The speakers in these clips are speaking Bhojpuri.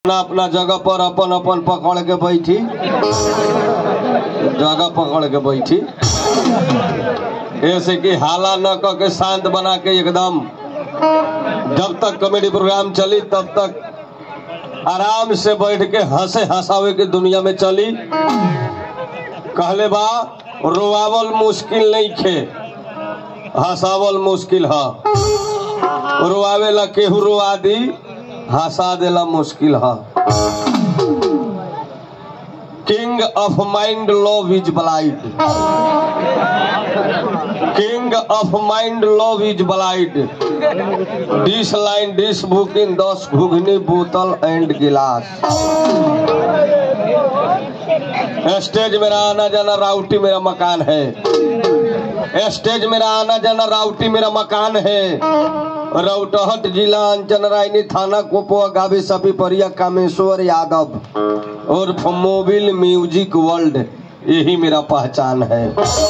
अपना अपना जगह पर अपन अपन पकड़ के बैठी जगह पकड़ के बैठी ऐसे कि हाला न क के शांत बना के एकदम जब तक कॉमेडी प्रोग्राम चली तब तक आराम से बैठ के हंसे हंसावे के दुनिया में चली कहले बा रोआवल मुश्किल नहीं खे हंसावल मुश्किल है रोआवे ला केहू रोआ दी हंसा देला मुश्किल है king of mind love is blind king of mind love is blind dish line dish book इन दस घुघनी बोतल एंड गिलास स्टेज मेरा आना जाना राउटी मेरा मकान है स्टेज मेरा आना जाना राउटी मेरा मकान है रौटहट जिला अंचन रायनी थाना कोपवा गावी सभी परिया कामेश्वर यादव और मोबिल म्यूजिक वर्ल्ड यही मेरा पहचान है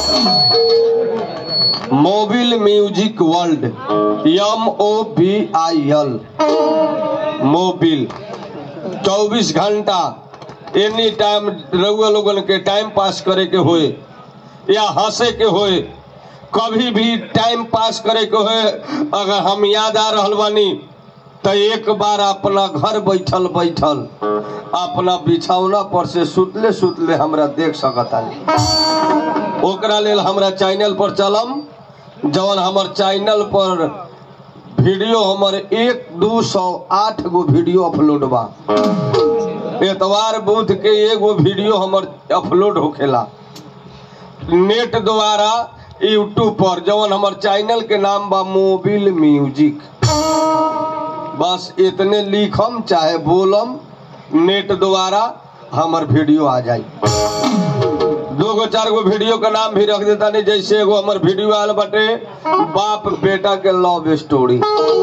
Mobil music world M O B I L Mobil चौबीस घंटा एनी टाइम रउआ लोगन के टाइम पास करे के होए या हंसे के होए कभी भी टाइम पास करे के होए अगर हम याद आ रहल बानी तो एक बार अपना घर बैठल बैठल अपना बिछौना पर से सुतले सुतले हमरा देख सकतानी ओकरा लेल हमरा चैनल पर चलम जवन हमर चैनल पर वीडियो हमर एक दू सौ आठ गो वीडियो अपलोड बा एतवार बुध के एगो वीडियो हमर अपलोड होखेला नेट द्वारा यूट्यूब पर जवन हमर चैनल के नाम बा मोबिल म्यूजिक बस इतने लिखम चाहे बोलम नेट द्वारा हमर वीडियो आ जाई दो गो चार गो वीडियो का नाम भी रख देता नहीं जैसे एगो हमर वीडियो आल बटे बाप बेटा के लव स्टोरी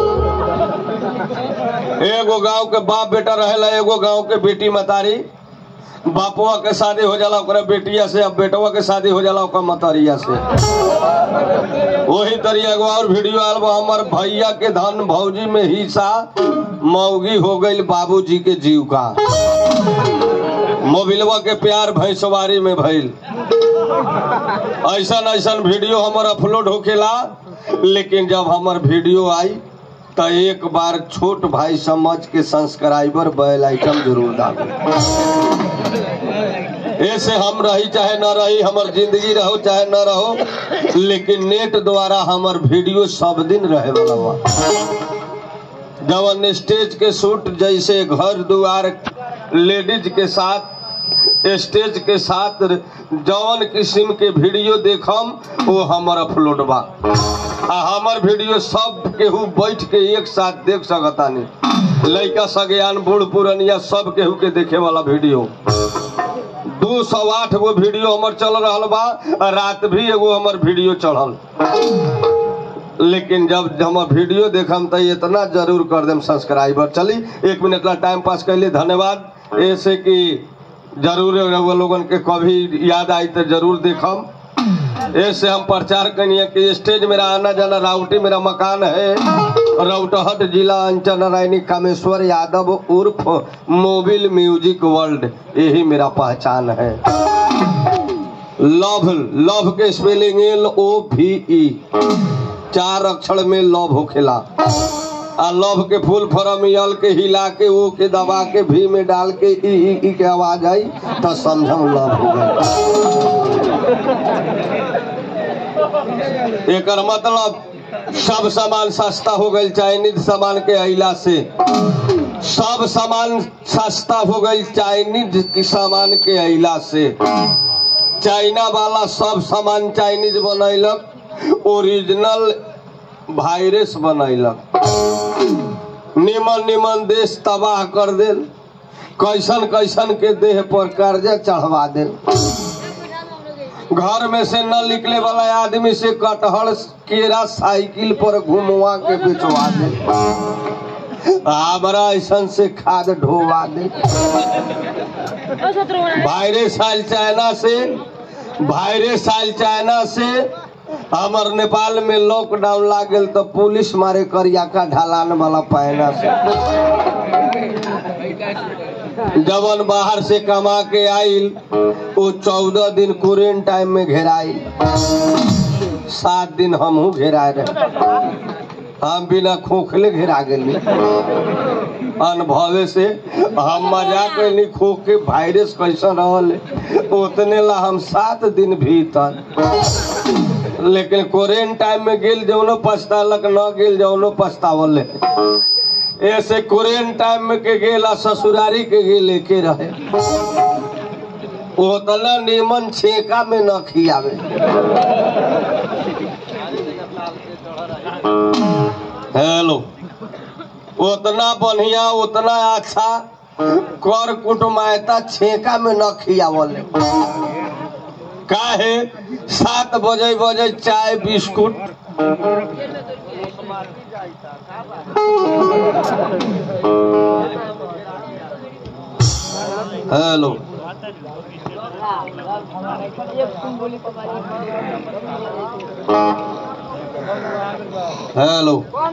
एगो गांव के बाप बेटा रहेला एगो गांव के बेटी मतारी बापुआ के शादी हो जाला ओकरा बेटिया से अब बेटवा के शादी हो जाला ओकर मतरिया से वही तरिया एगो और वीडियो आल बा हमर भैया के धन भौजी में हिस्सा मौगी हो गई बाबूजी के जीव का मोबिलवा के प्यार भैंसवारी में भइल ऐसन ऐसन वीडियो हमर अपलोड होखेला लेकिन जब हमर वीडियो आई तो एक बार छोट भाई समझ के सब्सक्राइबर बेल आइटम जरूर डालो ऐसे हम रही चाहे न रही हमर जिंदगी रहो चाहे न रहो लेकिन नेट द्वारा हमर वीडियो सब दिन रहे वाला बा जवन स्टेज के शूट जैसे घर दुआर लेडीज के साथ स्टेज के साथ जवन किस्म के वीडियो देखम वो हमर अपलोड बा आ हमर वीडियो सब केहू बैठ के एक साथ देख सकतानी लइका सगयान बूढ़ पुरनिया सब केहू के देखे वाला वीडियो दू सौ आठ गो वीडियो हमर चल रहा बा रात भी एगो हमर वीडियो चढ़ल लेकिन जब हमर वीडियो देखम तो इतना जरूर कर देम सब्सक्राइबर चली एक मिनट ला टाइम पास कैली धन्यवाद ऐसे कि जरूर रउआ लोगन के कभी याद आई तो जरूर देखम ऐसे हम प्रचार करिए कि स्टेज मेरा आना जाना राउटी मेरा मकान है रौटहट जिला अंचल नारायणी कामेश्वर यादव उर्फ मोबिल म्यूजिक वर्ल्ड यही मेरा पहचान है लव लव के spelling L O V E चार अक्षर में लव होखेला आ लव के फूल फॉर्म यल के हिला के ओ के दबा के भी में डाल के ई ई, ई के आवाज आई तो समझम लव हो गई एकर मतलब सब सामान सस्ता हो गई चाइनीज सामान के अइला से सब सामान सस्ता हो गई चाइनीज के सामान के अइला से चाइना वाला सब सामान चाइनीज बनैलक ओरिजिनल वायरस बनैलक निमन निमन देश तबाह कर देल कैसन कैसन के देह पर कर्जा चढ़वा देल घर में से न निकले वाला आदमी से कटहल केरा साइकिल पर घुमवा के बेचवा दे हमरा ऐसन से खाद ढोवा दे वायरस आयल चाइना से वायरस आयल चाइना से हमर नेपाल में लॉकडाउन लाग गेल तो पुलिस मारे करियाका ढलान वाला पहना से जवन बाहर से कमा के आइल वो चौदह दिन क्वारेंटाइन में घेराइल सात दिन हमहू घेरा रहे हम बिना खोखले घेरा गेली अनुभवे से हम मजाक कैली खोख के वायरस कैसन रहल उतने ला हम सात दिन भीतर लेकिन क्वारेंटाइन में गेल जौनो पछतालक न गेल जौनो पछतावल ऐसे क्वारेंटाइन में के गेला ससुरारी के गेल एके रहे उतना नीमन छेका में न खियावे हेलो उतना बढ़िया उतना अच्छा कर कुटुमायता छेका में न खियावल काहे सात बजे बजे चाय बिस्कुट हेलो हेलो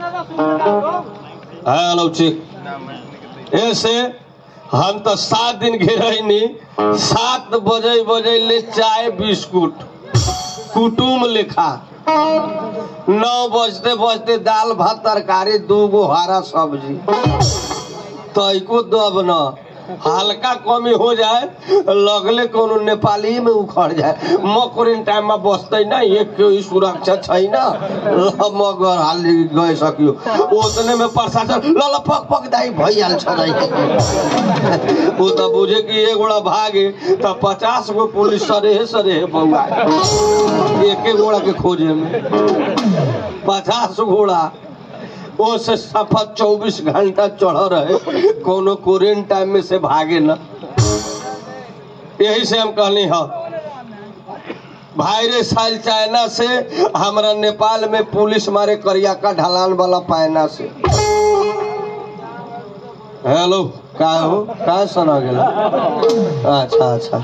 हेलो ठीक ऐसे हम तो सात दिन घेरनी सात बजे बजे ले चाय बिस्कुट कुटुम लिखा नौ बजते बजते दाल भात तरकारी दू गो हरा सब्जी तैको दब न हल्का कमी हो जाए लगले कोनो नेपाली में उखड़ जाए मकुरिन टाइम में बसते ना एक कोई सुरक्षा छैन ल मगर हाली गए सकियो उतने में प्रशासन ल ल पक पक दाई भइहाल्छ दाई ऊ त बुझे कि एगोड़ा भागे त पचास गो पुलिस सरे सरे बउआ एके गोड़ा के खोजे में पचास घोड़ा वो से सफा चौबीस घंटा चढ़ रहे कोनो क्वारेंटाइन में से भागे न यही से हम कहनी ह वायरस आयल चाइना से हमरा नेपाल में पुलिस मारे करिया का ढलान वाला पैना से हेलो का हो का सुना गेला अच्छा अच्छा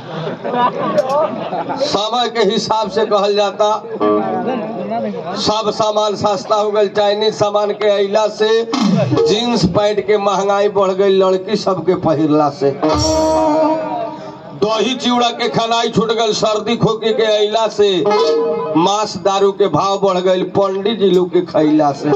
समय के हिसाब से कहल जाता सब सामान सस्ता हो गई चाइनीज सामान के अइला से जींस पैंट के महंगाई बढ़ गई लड़की सबके पहिरला से दही चिवड़ा के खनाई छूट गई सर्दी खोखी के अइला से मांस दारू के भाव बढ़ गई पंडित जी लोग के खैला से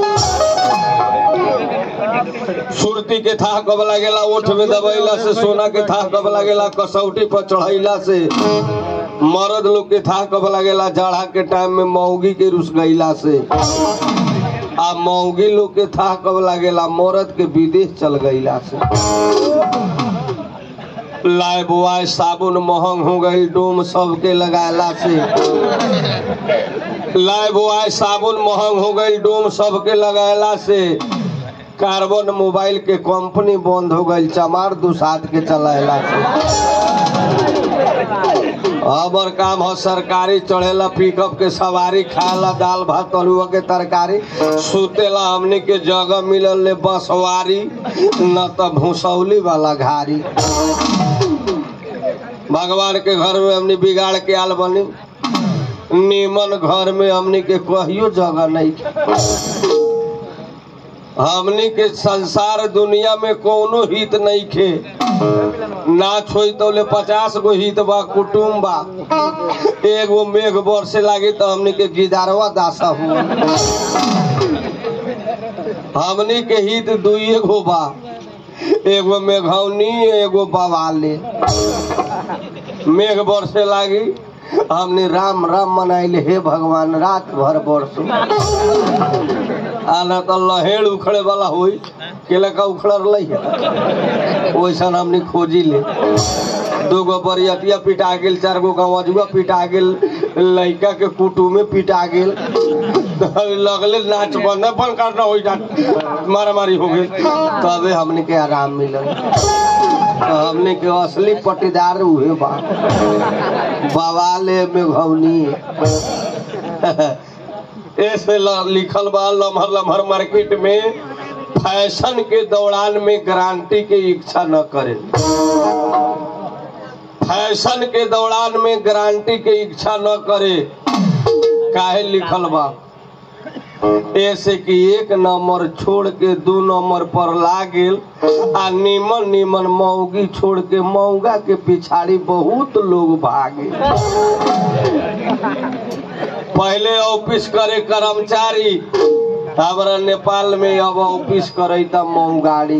सुरती के था कब लागेला ओठ में दबैला से सोना के था कब लागेला कसौटी पर चढ़ैला से मर्द लोग के था कब लागेला जाड़ा के टाइम में मौगी के रुस गईला से आ मौगी लोग के था कब लागेला मर्द के विदेश चल गईला से लाए बुआए साबुन महंग हो गई डोम सबके लगाला से लाए बुआए साबुन महंग हो गई डोम सबके लगाला से कार्बन मोबाइल के कंपनी बंद हो गई चमार दुसाद के चलाएला से हमर काम हो सरकारी चढ़ेला पिकअप के सवारी खाएला दाल भात तरुआ के तरकारी सुतेला हमनी के जगह मिलल ले बसवारी न तो भूसौली वाला घारी भगवान के घर में हमनी बिगाड़ के आल बनी नीमन घर में हमनी के कहियो जगह नहीं हमनी के संसार दुनिया में कोनो हित नहीं खे ना छोई तो ले पचास गो हित बा कुटुम बा एगो मेघ बरसे लागी तो हमनी के गिदारवा दासा हुआ हमनी के हित दुइये गो बा एगो मेघौनी एगो बवाले मेघ बरसे लागी हमने राम राम मनाइले हे भगवान रात भर बरसो आना तो लहेड़ उखड़े वाला हुई केला का उखड़ल है वैसन हमने खोजी ले दूगो बरियतिया पिटा गेल चार गो गवजुआ पिटा गेल लड़का के कुटुमे पिटा गेल लगले नाच बंद बंद करना हो जात मारा मारी हो गई तबे हमने के आराम मिलल तो हमने के असली पटीदार हुए बा बवाले में घौनी ऐसे ल- लिखल बा लम्हर लम्हर मार्केट में फैशन के दौरान में गारंटी के इच्छा न करे फैशन के दौरान में गारंटी के इच्छा न करे काहे लिखल बा ऐसे कि एक नंबर छोड़ के दू नंबर पर लागेल आ निमन निमन मौगी छोड़ के मौगा के पिछाड़ी बहुत लोग भागे पहले ऑफिस करे कर्मचारी हमारा नेपाल में अब ऑफिस करे त मौगाड़ी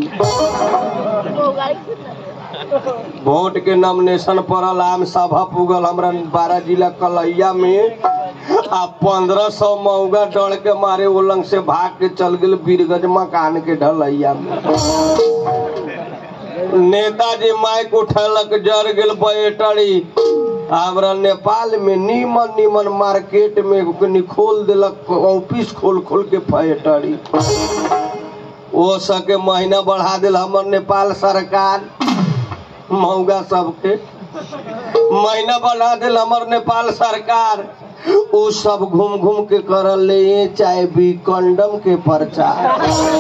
वोट के नॉमिनेशन पड़ल आम सभा पुगल हमरा बारह जिला कलैया में आ पंद्रह सौ मौगा डर के मारे वो लंग से भाग के चल गेल बीरगंज मकान के ढलैया में नेताजी माइक उठलक जर गेल बैटरी हमरा नेपाल में नीमन नीमन मार्केट में ओकनी खोल देलक ऑफिस खोल खोल के फैक्ट्री वो सके महीना बढ़ा दिल हमर नेपाल सरकार महंगा सबके महीना बढ़ा दिल हमर नेपाल सरकार उ सब घूम घूम के कर ले चाहे भी कंडम के प्रचार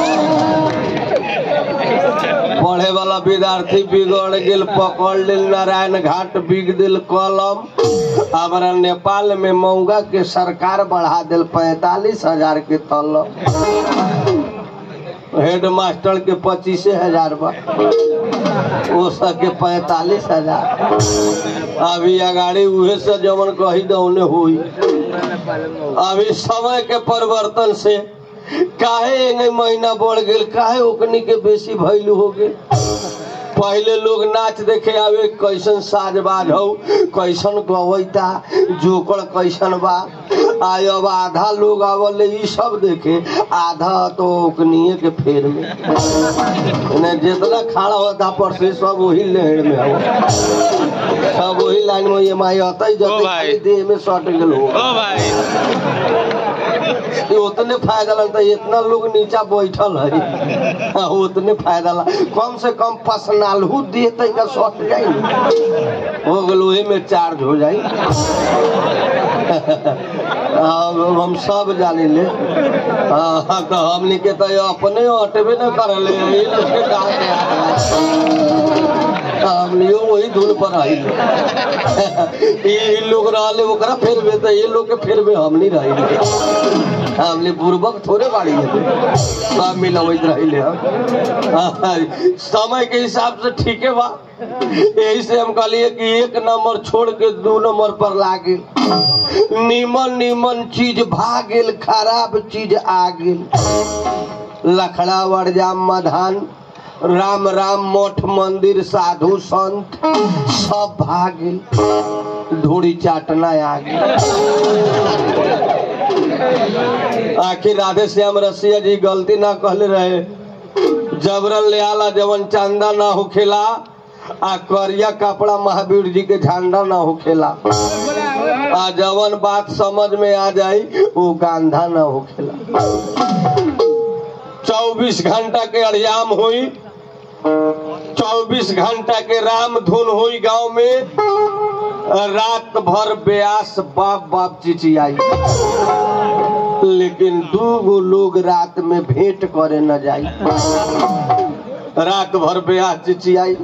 पढ़े वाला विद्यार्थी बिगड़ गेल पकड़ लेल नारायण घाट बिग दिल कलम हमारा नेपाल में महंगा के सरकार बढ़ा दिल पैतालीस हजार के तलब हेड मास्टर के पच्चीस हजार बा वो सबके पैतालीस हजार अभी अगाड़ी उहे से जवन कही दौने हुई अभी समय के परिवर्तन से काहे एंगे महीना बढ़ गेल काहे ओकनी के बेसी भैलू हो गेल पहले लोग नाच देखे आवे कैसन साजबाज हो कैसन गवैता जोकर कैसन बा आय अब आधा लोग आवले ई सब देखे आधा तो ओकनिए के फेर में ने जितना खड़ा होता पर से सब वही लहर में हो सब वही लाइन में ये माई आता ही ओ जब भाई। देह में सट गेल हो ओ भाई ये उतने फायदा लगता है इतना लोग नीचा बैठल है हाँ, उतने फायदा ला कम से कम पसनालहू दे तनिका सट जाई न। हो गल वही में चार्ज हो जाई अब हम सब जानी ले हाँ, तो हमनी के तो अपने अटबे न करले ये लोग के कहा के हमनी वही धुन पर आई ये लोग रहले ओकरा फेर में तो ये लोग के फेर में हम नहीं रही हमने पूर्वक थोड़े बाड़ी है सब मिलवैत रहिले हम समय के हिसाब से ठीके बा यही से हम कहलिए कि एक नंबर छोड़ के दू नंबर पर लागे नीमन नीमन चीज भागेल खराब चीज आ गेल लखड़ा वरजाम मधान राम राम मठ मंदिर साधु संत सब भागेल धूड़ी चाटना आ गेल आखिर राधे श्याम रसिया जी गलती ना कहले रहे जबरन ले आला जवन चंदा ना होखेला आ करिया कपड़ा महावीर जी के झंडा ना होखेला आ जवन बात समझ में आ जाई वो गांधा ना होखेला चौबीस घंटा के अड़ियाम हुई चौबीस घंटा के राम धुन हुई गांव में रात भर ब्यास बाप बाप चिचियाई लेकिन दू गो लोग रात में भेंट करे न जाई रात भर ब्याह चिचियाई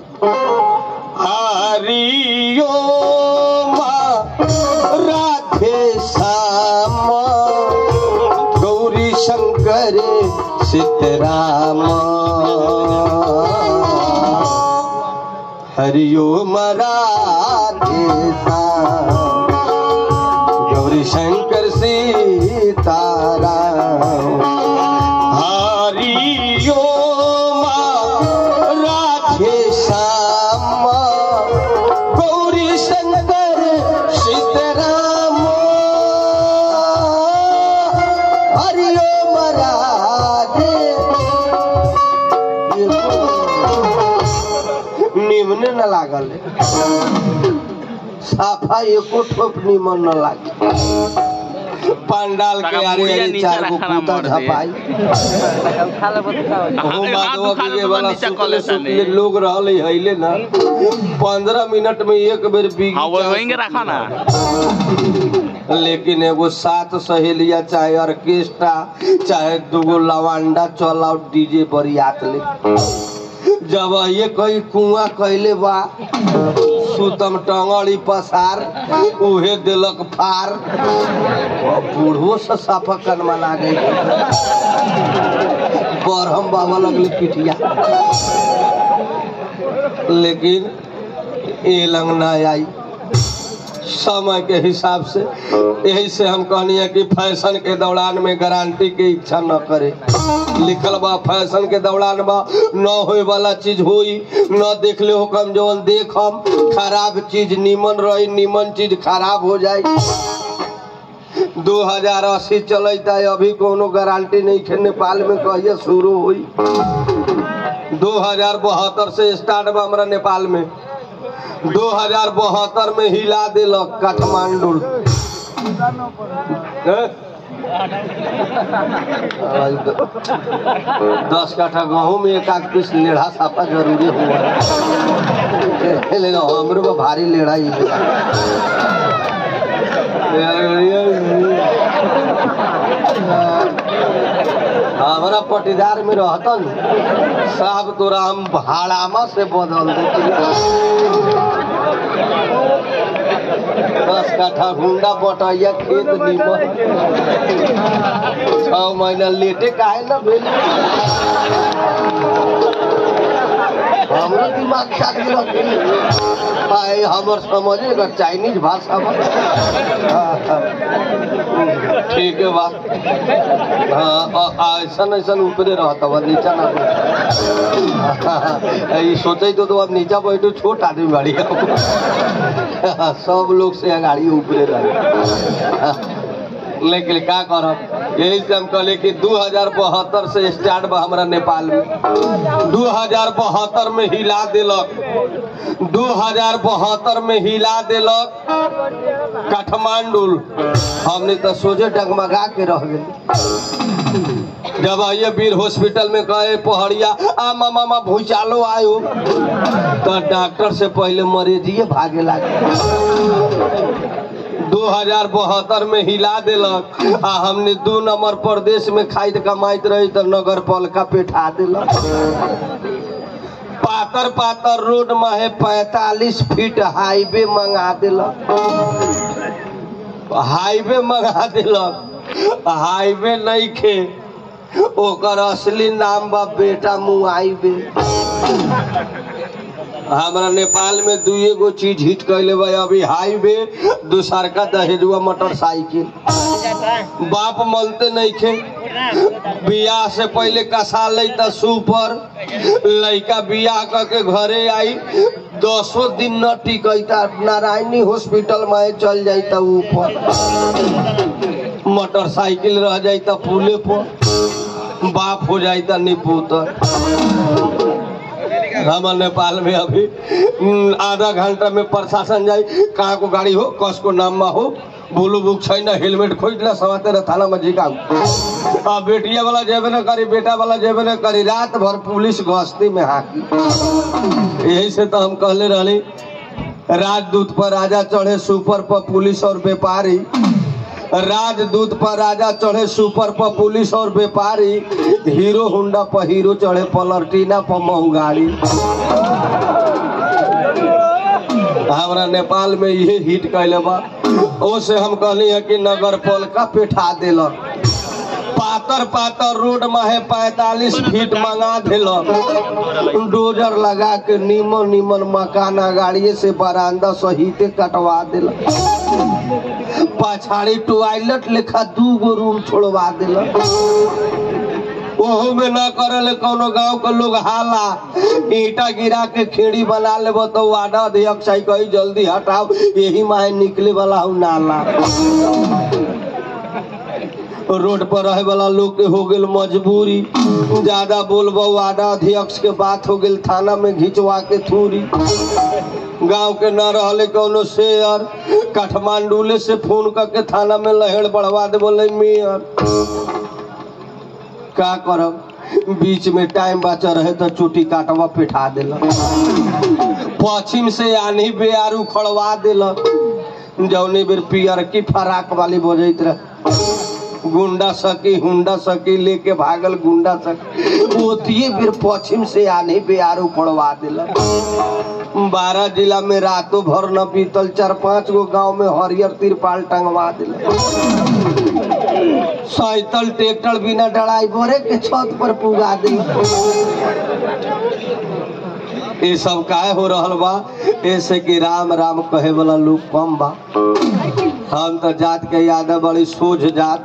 हरियो माँ राधे श्याम गौरी शंकर सीताराम हरियो राधे श्याम गौरी शंकर सीताराम हरियो राधे श्याम गौरी शंकर सीताराम हरिओम राधे निमने न लागल साफा एको ठोप निमन न लागे पंडाल के ताका आरे मुड़िया आरे नीचे चार गो रखना कुत्ता मर दिए। झपाई हाथ माधवा उठा के ले वाला नीचा सुतले कॉले सुतले लोग रहले हइले ना पंद्रह मिनट में एक बेर बिग हाँ वो वहीं रखा ना लेकिन एगो सात सहेलिया चाहे ऑर्केस्ट्रा चाहे दूगो लवांडा चलाओ डीजे बरियात ले जब ये कई कुआं कैले बा सुतम टंगड़ी पसार उहे दिलक फार बूढ़ो से साफा कनमा लागे बरहम बाबा लगले पिटिया लेकिन ये लंग ना आई समय के हिसाब से यही से हम कहनी है कि फैशन के दौरान में गारंटी के इच्छा न करे लिखल बा फैशन के दौरान बा न होए वाला चीज होई न देख ले हो कम जवन देखम खराब चीज नीमन रही नीमन चीज खराब हो जाए दो हजार अस्सी चलता है अभी कोनो गारंटी नहीं है नेपाल में कहिए शुरू हुई दो हजार बहत्तर से स्टार्ट बा हमरा नेपाल में दो हजार बहत्तर में हिला दिलक काठमांडू हैं? आज द- दस काठा गेहूँ में एक आध पीस लेढ़ा साफा जरूरी हुआ लेकिन हमरो को भारी लेढ़ा ही हमारा पटीदार में रहतन साहब तोरा हम भाड़ामा से बदल देती दस काठा हुंडा बटैया खेत निमन छह महीना लेटे काहे न भेल हमरो दिमाग चाट गेल आए हमर समझे का चाइनीज भाषा में हाँ, हाँ। ठीक है बात हाँ ऐसा ऐसा ऊपरे रहता बा नीचा ना बैठ। ई सोचे तो, तो अब नीचा बैठो छोट आदमी बाड़ी सब लोग से गाड़ी ऊपरे रहे लेकिन का करब यही से हम कहले कि दू हजार बहत्तर से स्टार्ट बा हमरा नेपाल में दू हजार बहत्तर में हिला दिलक दू हजार बहत्तर में हिला दिलक काठमांडू हमने तो सोचे डगमगा के रह गए जब आइए वीर हॉस्पिटल में गए पहड़िया आ मामा मामा भूचालो आयो तो डॉक्टर से पहले मरीजिए भागे लागे दो हजार बहत्तर में हिला दिलक आ हमने दू नंबर प्रदेश में खाइत कमाइत रही तो नगर पालिका पेठा दिलक पातर पातर रोड में है पैतालीस फीट हाईवे मंगा दिलक हाईवे मंगा दिलक हाईवे नहीं खे ओकर असली नाम बा बेटा मुआइबे हमरा नेपाल में दुए गो चीज हिट कैले बा अभी हाईवे दूसर का दहेजुआ मोटरसाइकिल बाप मनते नहीं खे बियाह से पहले कसा लेता सुपर लड़का बियाह करके घरे आई दसो दिन न टिकता नारायणी हॉस्पिटल में चल जाता ऊपर मोटरसाइकिल रह जाता पुले पर बाप हो जाता निपुतर हमारे नेपाल में अभी हम्म, आधा घंटा में प्रशासन जाए कहाँ को गाड़ी हो कस को नाम में हो बोलू बुक छैन हेलमेट खोजला समाते रह थाना में झिकाऊ आ बेटिया वाला जेबे न करी बेटा वाला जेबे न करी रात भर पुलिस गश्ती में हाकी यही से तो हम कहले रहली राजदूत पर राजा चढ़े सुपर पर पुलिस और व्यापारी राजदूत पर राजा चढ़े सुपर पर पुलिस और व्यापारी हीरो होंडा पर हीरो चढ़े पलर्टीना पर महंगाड़ी हमरा नेपाल में ये हिट कैले बा ओ से हम कहली है कि नगर पालिका पेठा दिलक पातर पातर रोड में है पैतालीस फीट मंगा दिलक डोजर लगा के नीमन नीमन मकाना गाड़िए से बरामदा सहिते कटवा दिलक पछाड़ी टॉयलेट लेखा दू गो रूम छोड़वा दिलक ओहो में ना करले कोनो गांव के लोग हाला ईटा गिरा के खेड़ी बना लेबो तो वार्ड अध्यक्ष आई कही जल्दी हटाओ यही माहे निकले वाला हूँ नाला रोड पर रहे वाला लोग के हो गेल मजबूरी ज्यादा बोलबो वार्ड अध्यक्ष के बात हो गेल थाना में घिंचवा के थूरी गांव के न रहले कोनो शेयर काठमांडूले से फोन करके थाना में लहेड़ बढ़वा दे बोले मेयर का करब बीच में टाइम बचा रहे तो चोटी काटवा पिठा दिलक पश्चिम से आनी बेआर उखड़वा दिलक जौनी बेर पियर की फराक वाली बजैत रहे गुंडा सकी हुंडा सकी लेके भागल गुंडा सकी ओतिए फिर पश्चिम से आने पे आरो पड़वा दिला बारह जिला में रातों भर न बीतल चार पांच गो गांव में हरियर तिरपाल टंगवा दिला सैतल ट्रैक्टर बिना डराई भरे के छत पर पुगा दिला ये सब काहे हो रहल बा ऐसे कि राम राम कहे वाला लोग कम बा हम तो जात के यादव बड़ी सोझ जात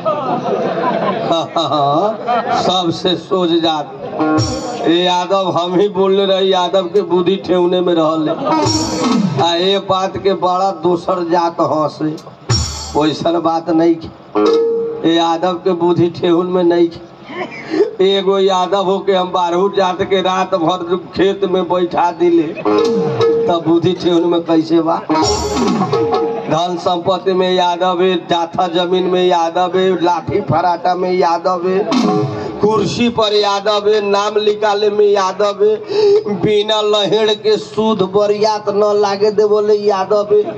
सबसे सोझ जात ये यादव हम ही बोलने रहे यादव के बुद्धि ठेवने में रहल आ ये बात के बड़ा दोसर जात हंसे वैसन बात नहीं की। ये यादव के बुद्धि ठेहुन में नहीं की। एगो यादव हो के हम बारहू जात के रात भर खेत में बैठा दिले तब बुद्धि ठेहुन में कैसे बा धन संपत्ति में यादव है जाथा जमीन में यादव है लाठी फराटा में यादव है कुर्सी पर यादव है नाम निकाले में यादव है बिना लहेड़ के सूद बरियात न लागे दे बोले यादव है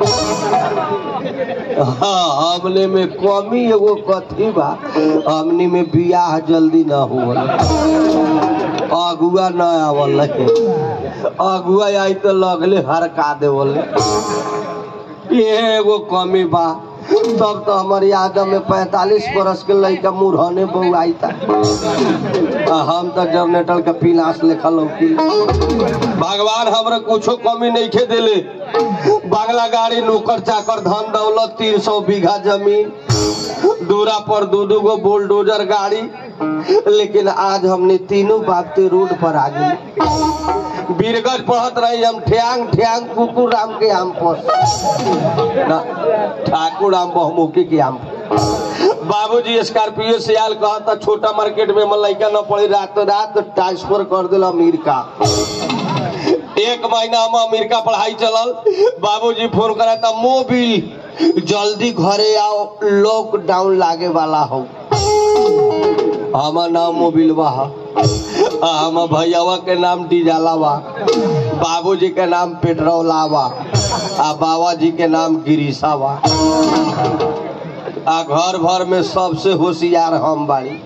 हाँ हमने में कमी एगो कथी बा हमनी में बियाह जल्दी न हुआ अगुआ न आवल अगुआ आई तो लगले हरका देवले ये एगो कमी बा तब तो हमारे यादव में पैतालीस बरस के लड़का मुरहने बहू आई था आ हम तो जनरेटर के पिलास लेखा लौकी भगवान हमरा कुछो कमी नहीं खे दिले बागला गाड़ी नौकर चाकर धन दौलत तीन सौ बीघा जमीन दूरा पर दू दू गो बुलडोजर गाड़ी लेकिन आज हमने तीनों बाप के रोड पर आ गई बीरगंज पढ़त रही हम ठ्यांग ठ्यांग कुकुर राम के आम पर ना ठाकुर राम बहुमुखी के आम बाबूजी स्कॉर्पियो से आयल कहा था छोटा मार्केट में हम लड़का न पड़ी रात रात ट्रांसफर कर दिला अमीर का एक महीना हम अमेरिका पढ़ाई चलल बाबूजी फोन करा था मोबिल जल्दी घरे आओ लॉकडाउन लागे वाला हो हमार नाम मोबिल बा आ हम भैयावा के नाम डीजाला बा बाबूजी के नाम पेट्रोला बा आ बाबा जी के नाम गिरीशा बा आ घर भर में सबसे होशियार हम बाड़ी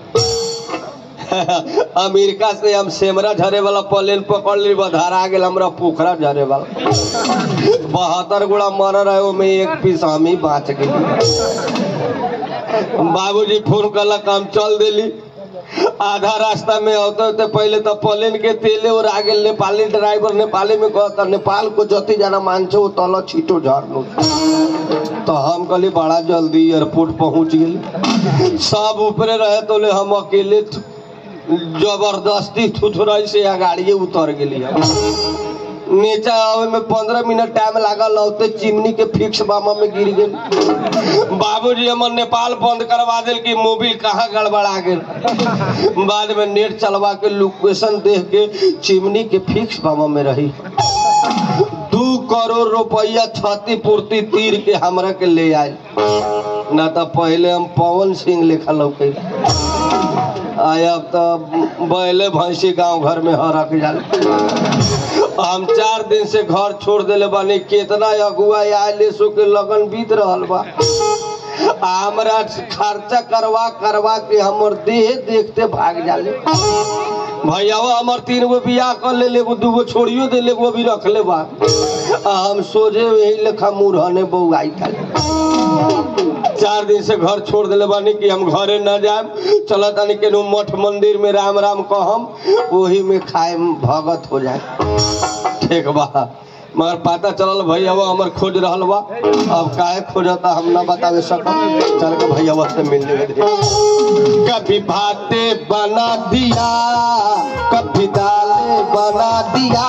अमेरिका से हम सेमरा झरे वाला प्लेन पकड़ ली धरा गेल हमरा पोखरा झरे वाला बहत्तर गोड़ा मर रहे ओमे एक पीस हम ही बाँच गेली बाबूजी फोन कलक हम चल देली आधा रास्ता में होते होते पहले तो प्लेन के तेले और आगे नेपाली ड्राइवर नेपाली में कहता नेपाल को जति जाना मानछे वो तल छीटो झरनो तो हम कहली बड़ा जल्दी एयरपोर्ट पहुंच गेली सब ऊपरे रहे तो ले हम अकेले थु- जबरदस्ती थुथुराई से गाड़िए उतर गेली हम नीचा आवे में पंद्रह मिनट टाइम लागल औते चिमनी के फिक्स बामा में गिर गेल बाबूजी हमर नेपाल बंद करवा दिल कि मोबिल कहाँ गड़बड़ा गेल बाद में नेट चलवा के लोकेशन देख के चिमनी के फिक्स बामा में रही दू करोड़ रुपया क्षतिपूर्ति तीर के हमरा के ले आयल ना तो पहले हम पवन सिंह लिखल लौके आय अब तो बैले भैंसी गांव घर में हरक जाले हम चार दिन से घर छोड़ देले बानी केतना अगुआ आयल सो के लगन बीत रहल बा आ हमरा खर्चा करवा करवा के हमर देह देखते भाग जाले भैयावा हमर तीन गो बियाह कर ले एगो दूगो छोड़ियो दे ले एगो भी रख ले बा आ हम सोझे यही लेखा मुरहने बउआई खाली चार दिन से घर छोड़ दिले बानी कि हम घरे न जाए चल तानी के मठ मंदिर में राम राम कहम वही में खाए भगत हो जाए ठीक बा मगर पता चलल भैयावा हमर खोज रहल बा अब काहे खोजता हम ना बतावे सकम चल के भैयावा से मिल लेवे दे कभी भाते बना दिया कभी दाले बना दिया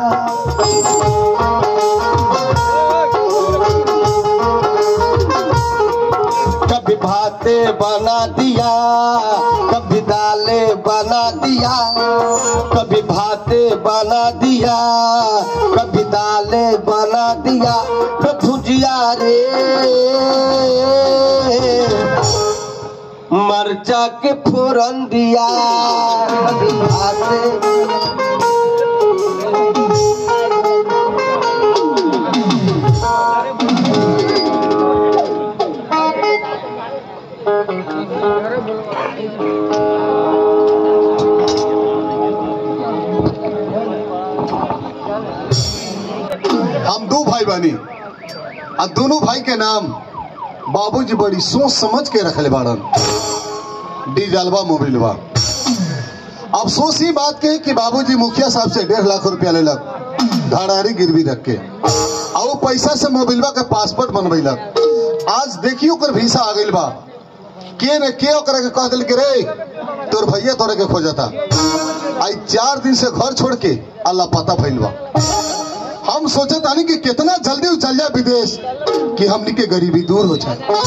कभी भाते बना दिया कभी दाले बना दिया कभी भाते बना दिया कभी दाले बना दिया तो भुजिया रे मरचा के फोरन दिया कभी भाते हम दो भाई बानी आ दोनों भाई के नाम बाबूजी बड़ी सोच समझ के रखले बाड़न डीजलवा मोबिलवा अफसोस ही बात के कि बाबूजी मुखिया साहब से डेढ़ लाख रुपया लेलक धड़ारी गिरवी रख के आ वो पैसा से मोबिलवा के पासपोर्ट बनवेलक आज देखियो ओकर वीसा आ गइल बा के ने के ओकरा के कह दिल के रे तोर भैया तोरे के खोजता आई चार दिन से घर छोड़ के अल्लाह पता भइल बा हम सोचे तानी कि कितना जल्दी उ चल जाए विदेश कि हमनी के गरीबी दूर हो जाए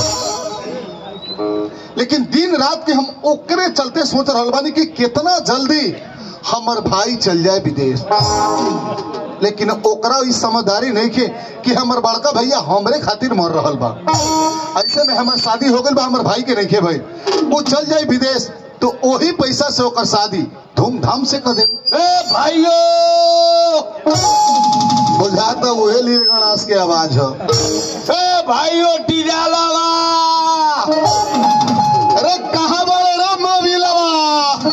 लेकिन दिन रात के हम ओकरे चलते सोच रहल बानी कि कितना जल्दी हमर भाई चल जाए विदेश लेकिन ओकरा ई समझदारी नहीं के कि हमर बड़का भैया हमरे खातिर मर रहल बा ऐसे में हमर शादी हो गइल बा हमर भाई के नहीं के भाई वो चल जाए विदेश तो वही पैसा से ओकर शादी धूमधाम से कर दे ए भाइयों बुझाता वही लील गणास के आवाज हो ए भाइयों टिजालावा अरे कहाँ बड़े रे मोबिलवा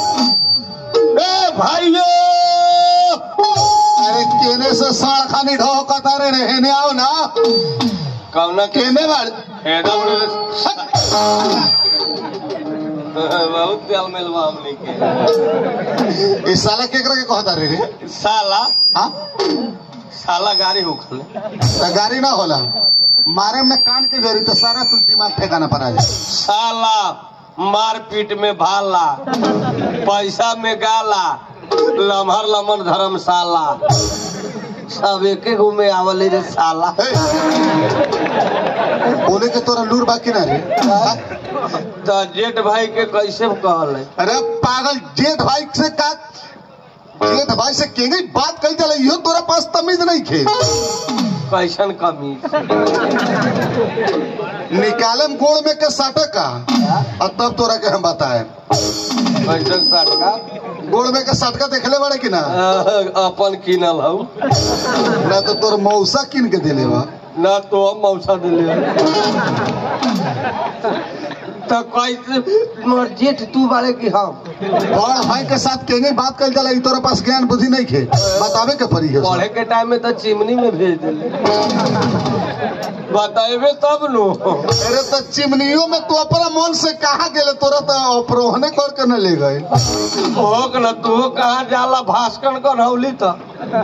ए भाइयों अरे केने से साड़ खानी ढो कतारे रहने आओ ना कौना के केने बाड़ एकदम बहुत तेल मिलवा हमने के इस साला केकरा के कहता रे रे साला हाँ साला गाड़ी होखले तो गाड़ी ना होला मारे में कान के जरी तो सारा तू दिमाग ठेकाना पर आ जाए साला मारपीट में भाला पैसा में गाला लम्हर लमन धर्मशाला सब एके गो में आवले रे साला हे! बोले के तोरा लूर बाकी ना रे हाँ? तो जेठ भाई के कैसे कहल है अरे पागल जेठ भाई से का जेठ भाई से केंगे बात कही चले यो तोरा पास तमीज नहीं खे कैसन कमीज निकालम गोड़ में के साटे का और तब तोरा के हम बताए कैसन सटका गोड़ में के साटका देखले बड़े कि ना अपन किनल हूँ ना तो तोर मौसा किन के दिले बा ना तो हम मौसा दिले तो कैसे मोर जेठ तू बारे की हम बड़ भाई के साथ केंगे बात कल चला तोरा पास ज्ञान बुद्धि नहीं खे बतावे के पड़ी है पढ़े के टाइम में तो चिमनी में भेज दिले बताएबे तब नु अरे तो चिमनियों में तू अपना मन से कहा गेले तोरा तो अपरोहने कर के न ले गए होक न तू कहाँ जाला भास्कर कर हौली तो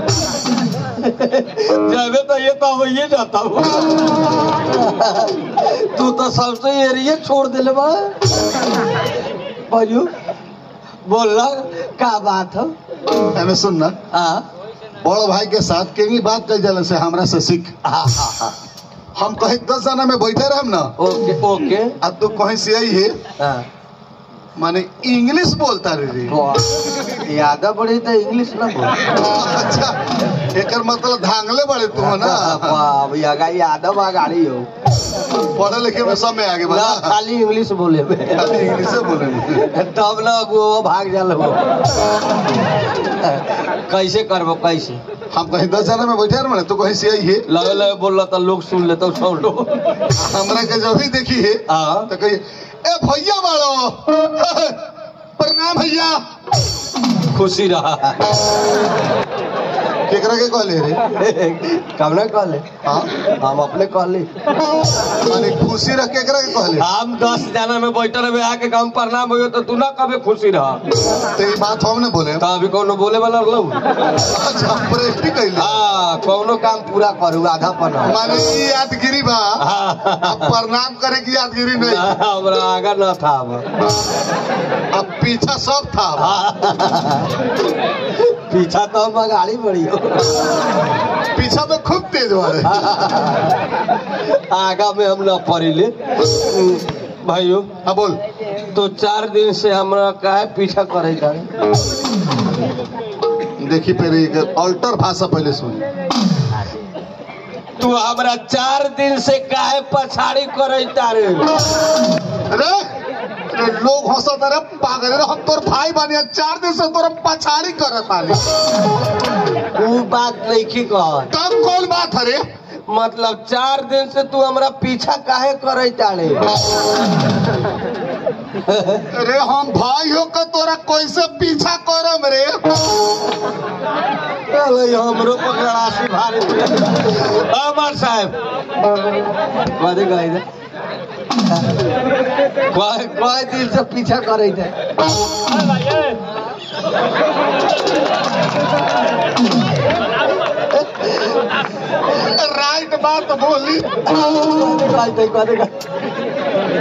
जाबे तो ये तो वही जाता हूँ तू तो सबसे एरिया छोड़ दिले बा बाजू बोलना का बात हो हमें सुन ना हाँ बड़ भाई के साथ केंगी बात कल जाला से हमरा से सीख हाँ हाँ हाँ हम कहीं दस जना में बैठे रहम ना ओके ओके अब तू कहीं से आई है हाँ माने इंग्लिश बोलता रे रे वाह, यादा बड़ी तो इंग्लिश ना बोल अच्छा एकर मतलब धांगले बड़े तू हो ना वाह भैया का यादव आ गाड़ी हो पढ़े लिखे में सब में आगे ना बढ़ा खाली इंग्लिश बोले बे। खाली इंग्लिश बोले तब ना वो भाग जाल हो कैसे करबो कैसे हम कहीं दस जना में बैठे रहे तू कहीं से आई है लगे लगे बोल तो लोग सुन लेते सब लोग हमरा के जब भी देखी है हाँ तो कही ए भैया बाड़ो प्रणाम भैया खुशी रहा केकरा के कहले रे कब ना कहले हाँ हम अपने कहले माने खुशी रख केकरा के कहले हम दस जना में बैठल रहे आके काम प्रणाम हो तो तू ना कभी खुशी रहा तो ये बात हम ने बोले तो अभी कोनो बोले वाला लो अच्छा प्रेस्टी कहले हाँ कोनो काम पूरा करू आधा पना माने ई यादगिरी बा अब प्रणाम करे की यादगिरी नहीं हमरा आगा न था अब अब पीछा सब था पीछा तो हम गाड़ी बड़ी हो पीछा में खूब तेज वाले आगा में हम न पड़िले भाइयों हाँ बोल तो चार दिन से हमरा काहे पीछा करे जाए देखी पहले एक अल्टर भाषा पहले सुन तू हमरा चार दिन से काहे पछाड़ी करे तारे अरे अरे लोग हंसत अरे पागल रे हम तोर भाई बानी चार दिन से तोर पछाड़ी करत आली वो बात नहीं की कह तब कौन बात हरे मतलब चार दिन से तू हमरा पीछा काहे करे तारे अरे हम भाई हो के तोरा कैसे पीछा करम रे अरे हमरो पर गड़ासी भारी अमर साहब कथी कहै छै कोई कोई दिन से पीछा करे छै राइट बात बोली कथी कहै छै कथी कहै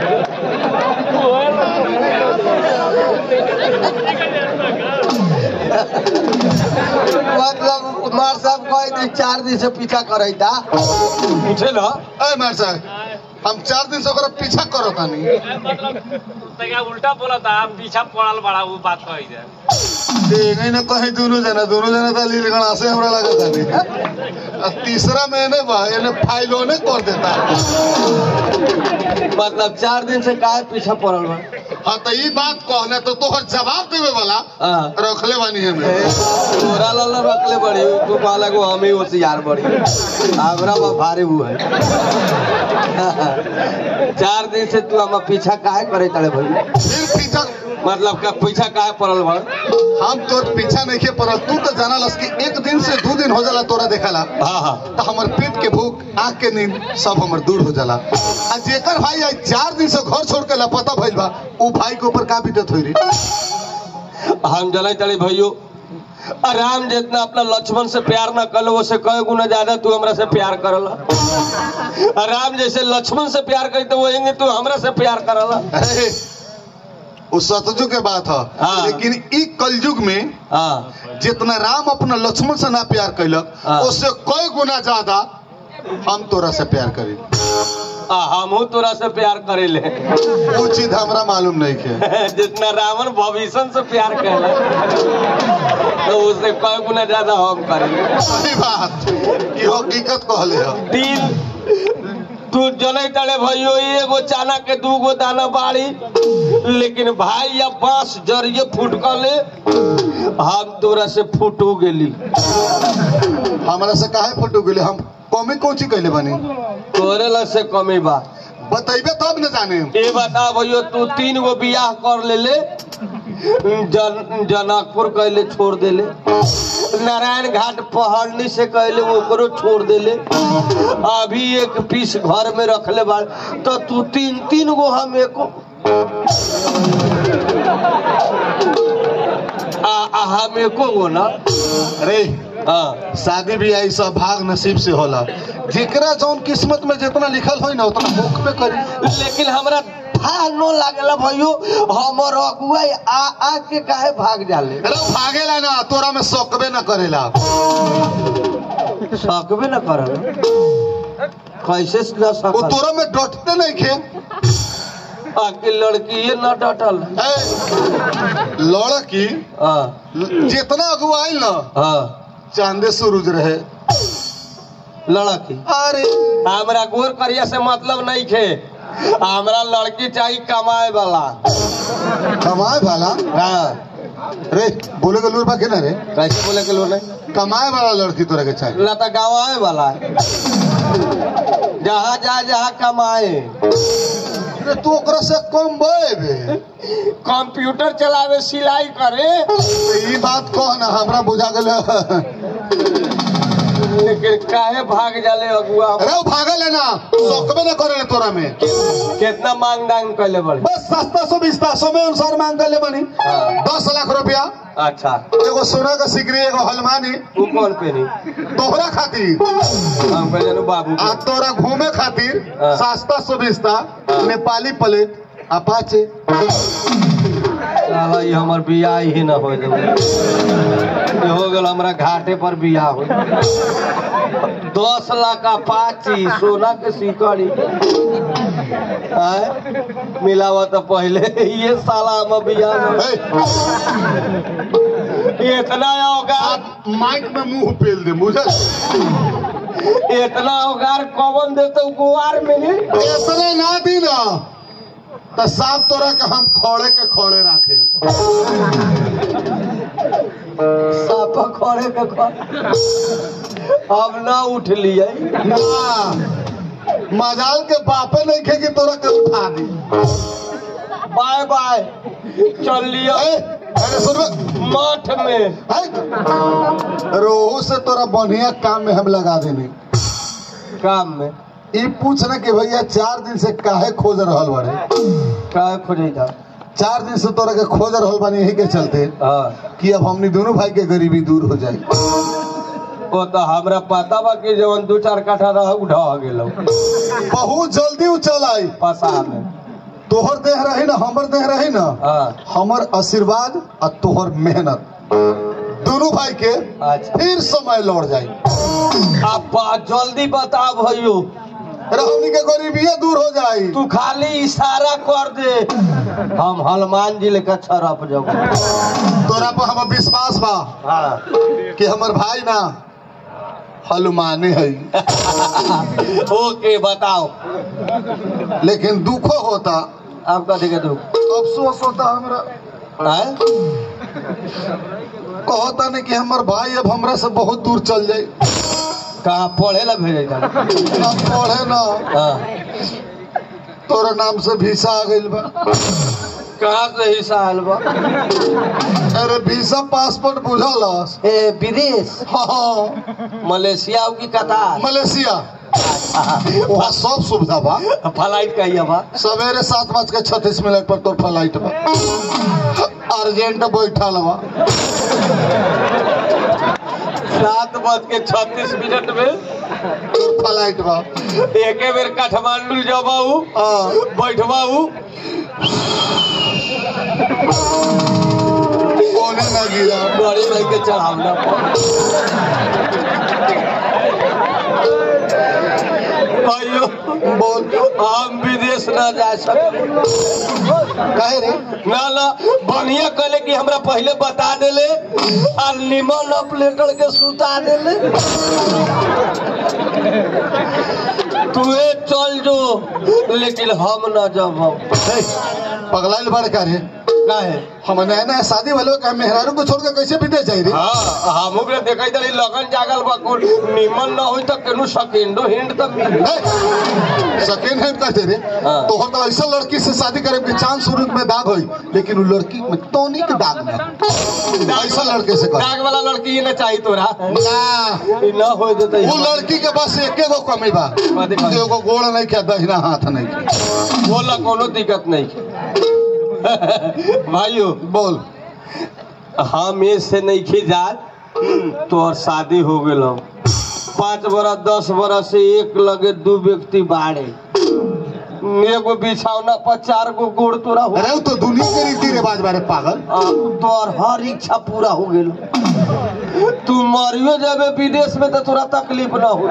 मतलब कुमार साहब कहे थे चार दिन से पीछा करे था पूछे ना ए मार साहब हम चार दिन से ओकरा पीछा करो तानी तैया उल्टा बोला था पीछा पड़ल बड़ा वो बात कही जाए देखे न कहीं दोनों जना दोनों जना तो लील गणा से हमरा लगा तानी आ तीसरा मैंने बा एने फाइलो ने कर देता मतलब चार दिन से काहे पीछा पड़ल बा हाँ तो ई बात कहना तो तोहर जवाब देवे वाला हाँ। रखले बानी हमें तोरा लाला रखले बड़ी तू कहला को हम ही होशियार बड़ी हमरा बा भारी हुआ है चार दिन से तू हम पीछा काहे करे तड़े भाई फिर पीछा मतलब का पीछा काहे पड़ल बा हम तोर पीछा नहीं के पड़ल तू तो जाना लस कि एक दिन से दो दिन हो जाला तोरा देखाला हाँ हाँ तो हमर पेट के भूख आँख के नींद सब हमर दूर हो जाला आ जेकर भाई आज चार दिन से घर छोड़ के लापता भइल बा उ भाई के ऊपर का बीतत होई रे हम जलाई तड़े भैयो राम जितना अपना लक्ष्मण से प्यार न कल वो से कई गुना ज्यादा तू हमरा से प्यार करला राम जैसे लक्ष्मण से प्यार करी तो वही तू हमरा से प्यार करला अरे उ सतजुग के बात है हाँ। लेकिन ई कलयुग में हाँ जितना राम अपना लक्ष्मण से ना प्यार कैलक हाँ। उससे कई गुना ज्यादा हम तोरा से प्यार करी आ, हमहू तोरा से प्यार करेले वो चीज हमरा मालूम नहीं के जितना रावण भविष्य से प्यार कैला तो उससे कई गुना ज्यादा हम करेंगे सही बात ये हकीकत कहले हो तीन तू जनै तड़े भैयो एगो चाना के दू गो दाना बाड़ी लेकिन भाई या बांस जरिए फुटकले हम तोरा से फुटू गेली हमरा से काहे फोटो गेले हम कमी कौची कैले बनी तोरे ला से कमी बा बतैबे तब न जाने ये बता भैयो तू तीन गो बियाह कर ले ले जन जनकपुर कहले छोड़ देले नारायण घाट पहाड़नी से कहले ओकरो छोड़ देले अभी एक पीस घर में रखले बा तो तू तीन तीन गो हम एको आ, आ हम एको गो ना अरे हाँ शादी भी आई सब भाग नसीब से होला जेकरा जौन किस्मत में जितना लिखल होई ना उतना मुख पे करी लेकिन हमरा था नो लागला भैयो हमर अगुआ आ आ के काहे भाग जाले अरे भागेला ना तोरा में सकबे न करेला सकबे न करल कैसे न वो सकल तोरा में डटते नहीं खे आके लड़की ये न डटल ए, लड़की हाँ जितना अगुआई ना हाँ चांदे सूरज रहे लड़की अरे हमरा गोर करिया से मतलब नहीं खे हमरा लड़की चाहिए कमाए वाला कमाए वाला हाँ रे बोले के लूर बा के ना रे कैसे बोले के लोग नहीं कमाए वाला लड़की तोरा के चाहिए ना तो गवाए वाला है जहाँ जा जहाँ कमाए रे तू ओकरा से कम बे कंप्यूटर चलावे सिलाई करे ई बात कह ना हमरा बुझा गेल लेकिन काहे भाग जाले अगुआ अरे वो भागल है ना सकबे न करे तोरा में कितना मांग डांग कैले बड़े बस सस्ता सौ बिस्ता सौ में अनुसार मांग कर ले बनी हाँ। दस लाख रुपया अच्छा एगो सोना का सिकरी एगो हलमानी तू कौन पेनी तोहरा खातिर हम कह जानू बाबू आ के। तोरा घूमे खातिर हाँ। सस्ता सौ बिस्ता नेपाली प्लेट अपाचे साला ये हमर बियाह ही न हो जाए ये हो गल हमरा घाटे पर बियाह हो दस लाख का पाची सोना के सिकड़ी आय मिलावा तो पहले ये साला हम बियाह में ए, इतना औगार आप माइक में मुंह पेल दे मुझे इतना औगार कौन देते गुआर में नहीं इतने ना दी ना तो साफ तोरा के हम खोड़े के खोड़े रखे सापा खड़े के खड़े अब ना उठ लिए ना मजाल के बापे नहीं खे कि तोरा के उठा दी बाय बाय चल लियो ए, अरे सुन बे। मठ में है? रोहू से तोरा बढ़िया काम में हम लगा देने काम में ई पूछना कि भैया चार दिन से काहे खोज रहल बारे का खोजे था चार दिन से तोरा के खोज रहल बानी यही के चलते हाँ कि अब हमनी दोनों भाई के गरीबी दूर हो जाए वो तो हमरा पता बा कि जवन दू चार काठा रह उठा गेलो बहुत जल्दी उ चल आई पसा में तोहर देह रही ना हमर देह रही ना हाँ हमर आशीर्वाद और तोहर मेहनत दोनों भाई के अच्छा फिर समय लौट जाए अब बा- जल्दी बता भैयो हमनी के गरीबिया दूर हो जाए तू खाली इशारा कर दे हम हनुमान जी लेकर छरप जब तोरा पर हम विश्वास बा हाँ कि हमर भाई ना हनुमाने है ओके बताओ लेकिन दुखो होता अब कथी के दुख अफसोस होता हमरा आय? कहता नहीं कि हमर भाई अब हमरा से बहुत दूर चल जाए कहाँ पढ़े ला भेजे था अब पढ़े ना हाँ तोरा नाम से वीसा आ गइल बा कहाँ से हिस्सा आयल बा अरे वीसा पासपोर्ट बुझलस ए विदेश हाँ मलेशिया की कतार मलेशिया वहाँ सब सुविधा बा फ्लाइट कहिए बा सवेरे सात बज के छत्तीस मिनट पर तोर फ्लाइट बा अर्जेंट बैठल बा सात बज के छत्तीस मिनट में तोर फ्लाइट बा एके बेर काठमांडू जबाऊ हाँ बैठबाऊ ओने ना गिरा बड़ी भाई के चढ़ावना भाइयों बोल हम विदेश ना जा सकते काहे रे ना ना बढ़िया कहले कि हमरा पहले बता देले और निमन अपलेटर के सुता देले तुहे चल जो लेकिन हम ना जब हे, पगलाइल बड़ का रे काहे हम नया नया शादी वाले का मेहरारू को छोड़ के कैसे विदेश जाई रे हाँ हमू के देखै तनी लगन जागल बा कुल निमन ना होई त केनु सेकेंडो हिंड त मिली सेकेंड हैंड कहते रे हाँ। तो हम तो ऐसा लड़की से शादी करे के चांद सूरज में दाग होई लेकिन वो लड़की में टोनी के दाग ना ऐसा लड़के से कर दाग वाला लड़की ये ना चाहिए तोरा ना ई ना होई देतै वो लड़की के बस एके गो कमी बा कथी कमी? एगो गोड़ नहीं के दहिना हाथ नहीं के बोला कोनो दिक्कत नहीं भाइयों बोल हम ये से नहीं खिजा तोर शादी हो गेल पाँच बरस दस बरस से एक लगे दू व्यक्ति बाड़े एगो बिछौना पर चार गो गोड़ तोरा हो अरे वो तो दुनिया के रीति रिवाज बारे पागल आ, तोर हर इच्छा पूरा हो गेल तू मरियो जाबे विदेश में तो तोरा तकलीफ ना हो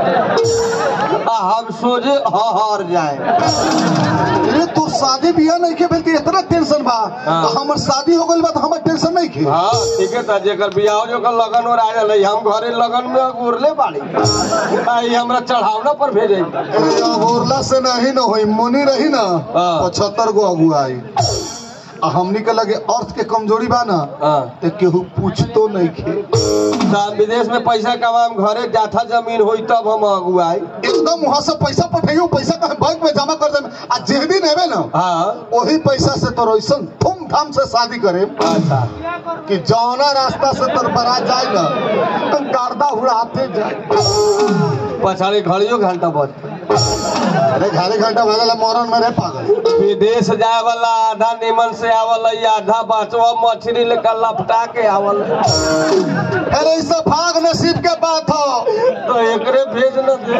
आ हम सोचे हर जाए अरे तू शादी बियाह नहीं के भेलती इतना टेंशन बा हाँ। तो हमर शादी हो गइल बा तो हमर टेंशन नहीं के हाँ ठीक है था जेकर बियाह जोकर लगन और आ जाए हम घरे लगन में उड़ले बाड़ी आई हमरा चढ़ावना पर भेजे अरे अगोरला से नहीं न होई मुनी रही ना हाँ। पचहत्तर गो अगुआई आ हमनी के लगे अर्थ के कमजोरी बा ना हाँ ते केहू पूछतो नहीं खे तो हम विदेश में पैसा कमाम घरे जाथा जमीन होई तब हम अगुआई एकदम वहां से पैसा पठाइयो पैसा का बैंक में जमा कर दे आ जे दिन हेबे ना हाँ वही पैसा से तोर ऐसा धूमधाम से शादी करे अच्छा कि जौना रास्ता से तोर बारात जाए ना तो गर्दा उड़ाते जाए पछाड़ी घड़ियो घंटा बज अरे घारे घंटा बदला मोरन में रे पागल विदेश जाए वाला आधा निमन से आवल है, आधा बचवा मछली लेकर लपटा के आवल है। अरे ई सब भाग नसीब के बात हो तो एकरे भेज न दे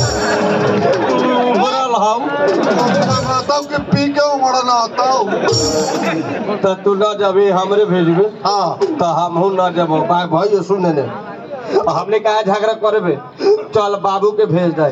तू उभरल हम बताओ कि पी के उमड़ना आता तो तू न जबी हमरे भेजबे हाँ तो हमहू न जब भाई भाई सुन ने हमने कहा झगड़ा करबे चल बाबू के भेज दे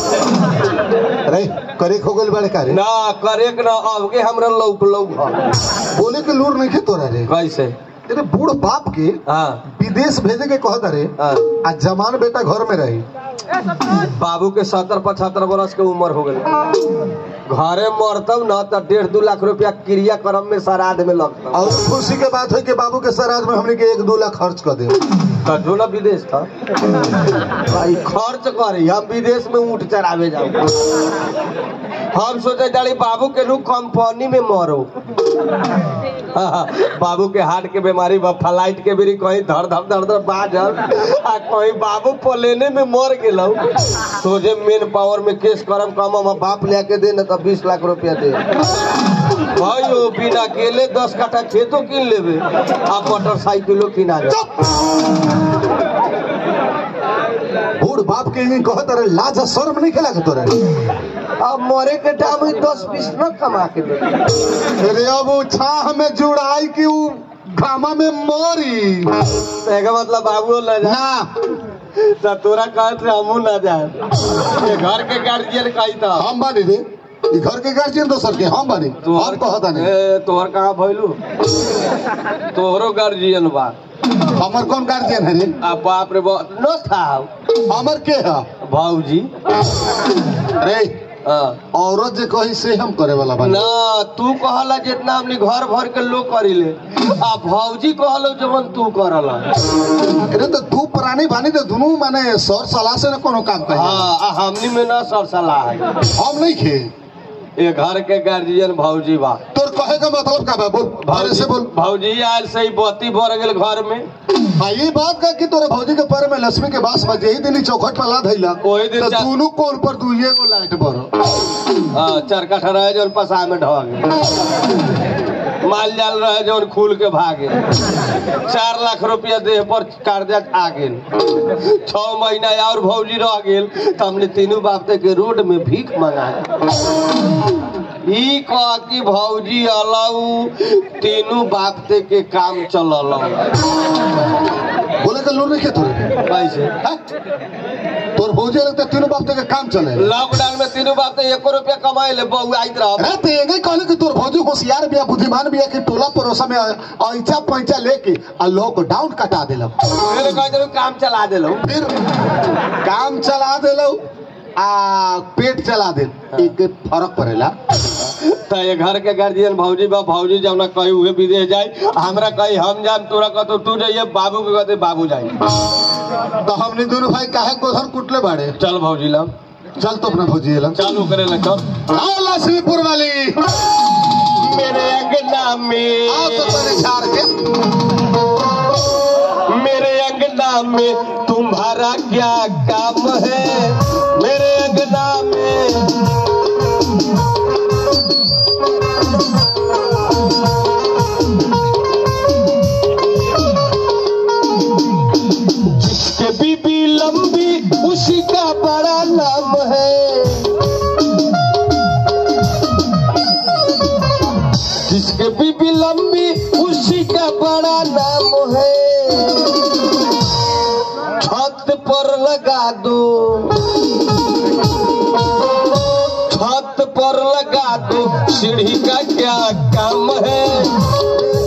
अरे करे हो गइल बड़े कारे ना करे के ना अब के हमरा लौक लौक ह। बोले के लूर नहीं खे तोरा रे कैसे तेरे बूढ़ बाप के हाँ विदेश भेजे के कहत रे हाँ आ जमान बेटा घर में रही बाबू के सत्तर पचहत्तर बरस के उम्र हो गई घरे मरतब न तो डेढ़ दू लाख रुपया क्रियाक्रम में श्राद्ध में लगता और खुशी के बात है कि बाबू के श्राद्ध में हमने के एक दो लाख खर्च कर दे तो ढोला विदेश था भाई खर्च करे हम विदेश में ऊँट चरावे जाओ हम सोचे जाली बाबू के नु कंपनी में मरो बाबू के हार्ट के बीमारी बा फ्लाइट के भी कहीं धड़ धड़ धड़ धड़ बाजल आ कहीं बाबू प्लेने में मर गेलौ सोचे मेन पावर में केस करम कम हम बाप ले के दे न तो बीस लाख रुपया दे भाई ओ बिना केले दस कट्ठा खेतो किन लेबे आ मोटरसाइकिलो किना जा बूढ़ बाप के ही कहत रहे लाज शर्म नहीं खेला के तोरे अब मरे के टाइम में दस बीस न कमा के दे अरे अब वो छाह में जुड़ाई की उ घामा में मोरी एका मतलब बाबू न जा ना तो तोरा कहत से हमू न जाए ये घर के गार्जियन कही था हम बानी रे ई घर के गार्जियन दोसर के हम बानी हम कहता नहीं ए, तोहर कहाँ भइलू तोहरो गार्जियन बा हमर कौन गार्जियन है रे आ बाप रे बाप न था हमर के है भाऊजी रे हाँ औरत जे कही से हम करे वाला बानी ना तू कहला जितना हमने घर भर के लोग करीले आ भौजी कहलो जवन तू करला अरे तो दू प्राणी बानी तो दोनों माने सर सलाह से ना कोनो काम कही हाँ आ हमनी में ना सर सलाह है हम नहीं खे ये घर के गार्जियन भौजी बा तोर कहे का मतलब का बा बोल भारे से बोल भौजी आयल से ही बत्ती भर गेल घर में हाँ ये बात का कि तोरे भौजी के पैर में लक्ष्मी के बास बजे ही दिन ही चौखट पर ला धइला ओही दिन तो चा- दोनों कोल पर दुइये को लाइट बरो हाँ चरकट रहे जौन पसा में ढह गए माल जाल रहे जौन खुल के भागे चार लाख रुपया देह पर कर्जा आ गेल छह महीना और भौजी रह गेल तो हमने तीनों बापते के रोड में भीख मंगा ई कह कि भौजी अलाऊ तीनों बापते के काम चलल बोले के लोग नहीं खे तोरे कैसे हाँ? तोर भौजी लगता है तीनों बाप तक के काम चले लॉकडाउन में तीनों बाप तो एको रुपया कमाए ले बहु आइत रह अरे तो ये कहले कि तोर भौजी होशियार बिया बुद्धिमान बिया कि टोला पड़ोसा में ऐचा पैचा लेके आ लॉकडाउन कटा देलक फिर कह देलू काम चला देलू फिर काम चला देलो आ पेट चला दे एक फर्क पड़ेला तो ये घर के गार्जियन भौजी बा भौजी जब ना कही हुए विदेश जाए हमरा कही हम जाम तोरा कह तू जाइए बाबू के कहते बाबू जाई तो हमने दोनों भाई काहे गोधर कुटले बाड़े चल भौजी लम चल तो अपना भौजी ला चालू करे ले चल आओ लक्ष्मीपुर वाली मेरे अंगना आओ में तो तेरे झाड़ के मेरे अंगना में तुम्हारा क्या काम है मेरे अंगना में जिसके बीबी लंबी उसी का बड़ा नाम है जिसके बीबी लंबी उसी का बड़ा नाम है छत पर लगा दो छत पर लगा दो सीढ़ी का क्या काम है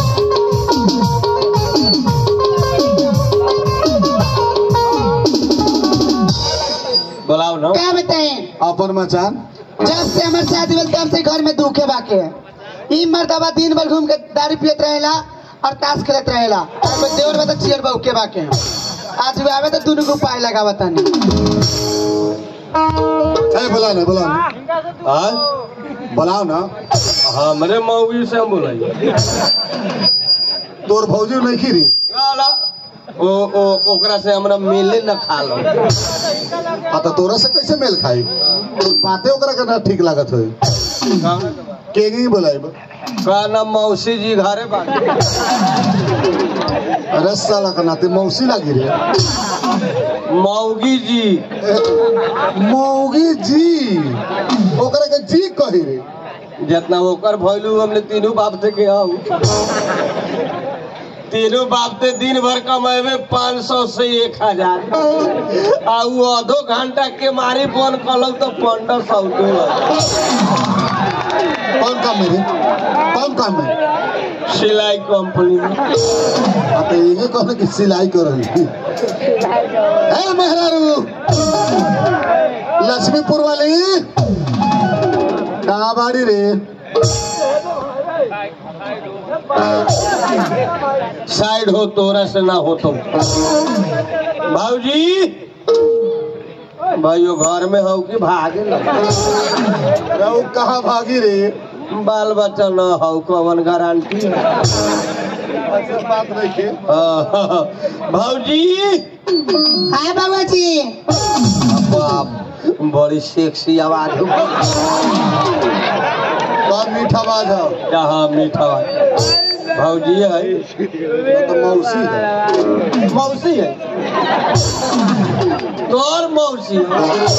बुलाओ ना क्या बताएं अपन मचान जब से हमारे शादी भेल तब से घर में दुखे बाके ई मर्दबा दिन भर घूम के दारू पियत रहेला और ताश खेलत रहेला और मैं देवर में तो चियर बहुके बाके आज भी आवे तो दोनों को पाए लगावा तानी ए बुला ना बुला ना हाँ बुलाओ ना हमरे मऊगी से हम बुलाइए तोर भौजी नहीं खीरी गाला। ओ ओ ओकरा से हमरा मिले न खा लो आ तो तोरा से कैसे मेल खाई तो बातें ओकरा के ना ठीक लागत होई के नहीं बुलाई का नाम मौसी जी घरे बाटे अरे साला का नाते मौसी लागी रे मौगी जी ए, मौगी जी ओकरा के जी कही रे जितना ओकर भइलू हमने तीनों बाप थे के हम तीनों बाप थे दिन भर कमाए पाँच सौ से एक हजार आ उ आधो घंटा के मारी फोन कल तो पंद्रह सौ के कौन काम में रे कौन काम में सिलाई कंपनी में आ तो ये कहने की सिलाई कर रही ए मेहरारू लक्ष्मीपुर वाली कहाँ बाड़ी रे साइड हो तोरा से ना हो तुम भाऊजी भाइयों घर में हो कि भागे ना रहू कहाँ भागी रे बाल बच्चा न हो कवन गारंटी ऐसे बात नहीं के भाऊजी हाय बाबा जी बाप बड़ी सेक्सी आवाज बहुत मीठा आवाज है यहाँ मीठा आवाज भाऊजी है वो तो मौसी है मौसी है तोर मौसी है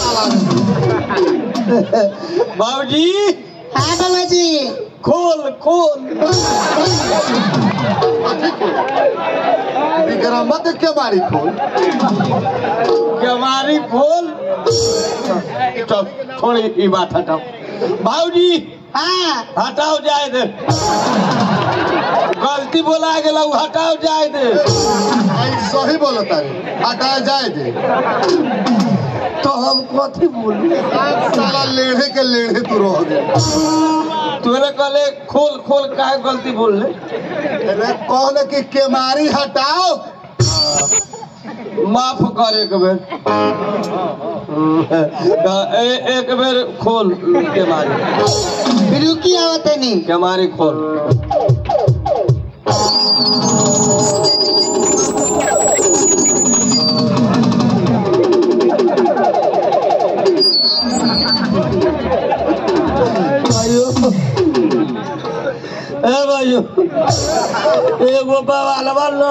बाबूजी हाय बाबा जी खोल खोल विक्रमत के मारी खोल हमारी खोल चल थोड़ी ये बात हटाओ भाऊजी हाँ हटाओ जाए दे गलती बोला गेला उ हटाओ जाए दे आई सही बोलो तारे हटा जाए दे तो हम कथी बोलू आज साला लेढ़े के लेढ़े तू रह गया तूने कहले खोल खोल काहे गलती बोल ले अरे कौन कि केमारी हटाओ माफ कर एक बेर ए, एक बेर खोल के मारी रुकी आवत नहीं के मारी खोल भाइयों ए भाइयों एगो बवालवा न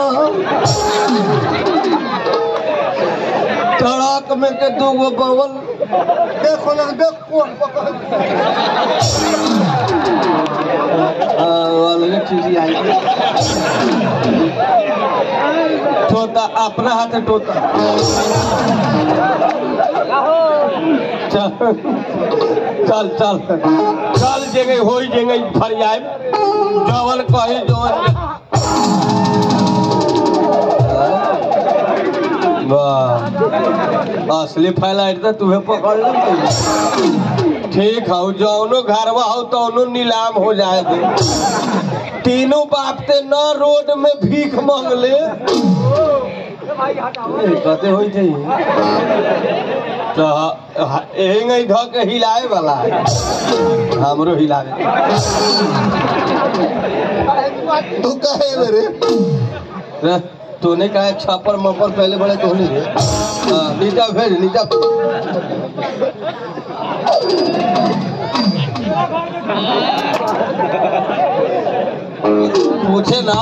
ट्रक में के दूगो बवल देखो ना देख कौन पकड़ अलग चीज आई तोता अपना हाथ टोता चल चल चल चल जगह हो जगह फरियाए जवन कही जवन वाह असली फ्लाइट तो तुम्हें पकड़ लो ठीक है जौनो घरवा हो तौनो नीलाम हो जाए दे तीनों बाप ते न रोड में भीख मांगले कते होई थे तो एंग ध के हिलाए वाला है हमरो हिलावे तू कहे मेरे रे, तूने कहा छापर मपर पहले बड़े तो नहीं रे हाँ, नीचा भेज नीचा पूछे ना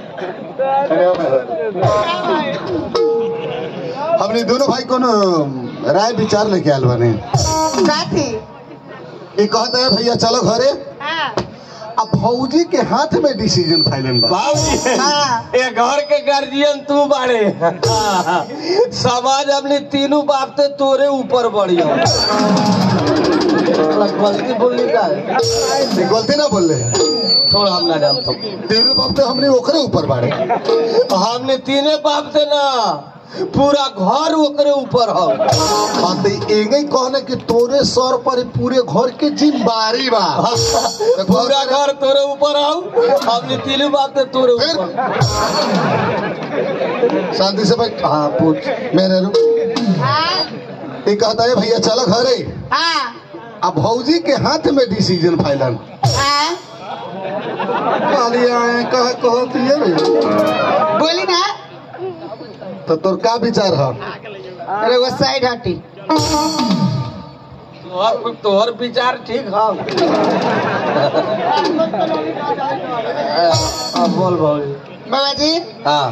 हमने दोनों भाई को न राय विचार लेके आल बने साथी ये कहता है भैया चलो घरे अब फौजी के हाथ में डिसीजन फाइनल बा बाबूजी हाँ। ये घर के गार्जियन तू बाड़े समाज अपने तीनों बाप ते तोरे ऊपर बढ़िया गलती बोलनी का है? ये गलती ना बोल रहे छोड़ हम ना जानता तीनों बाप तो हमने ओकरे ऊपर बाड़े हमने तीने बाप से ना पूरा घर ओकरे ऊपर हो बात एगे कहने कि तोरे सर पर ही पूरे घर के जिम्मेदारी बा पूरा घर तोरे ऊपर आओ हमने तीनों बाप से तोरे फिर? ऊपर शांति से बैठ हाँ पूछ मेरे रू ये कहता है भैया चलो घरे हाँ अब भौजी के हाथ में डिसीजन फाइनल हाँ काली आए कह कहो तो ये रे। बोली ना तो तोर का विचार है अरे वो साइड हटी तोहर तोहर विचार ठीक है अब बोल भाई बाबा जी हाँ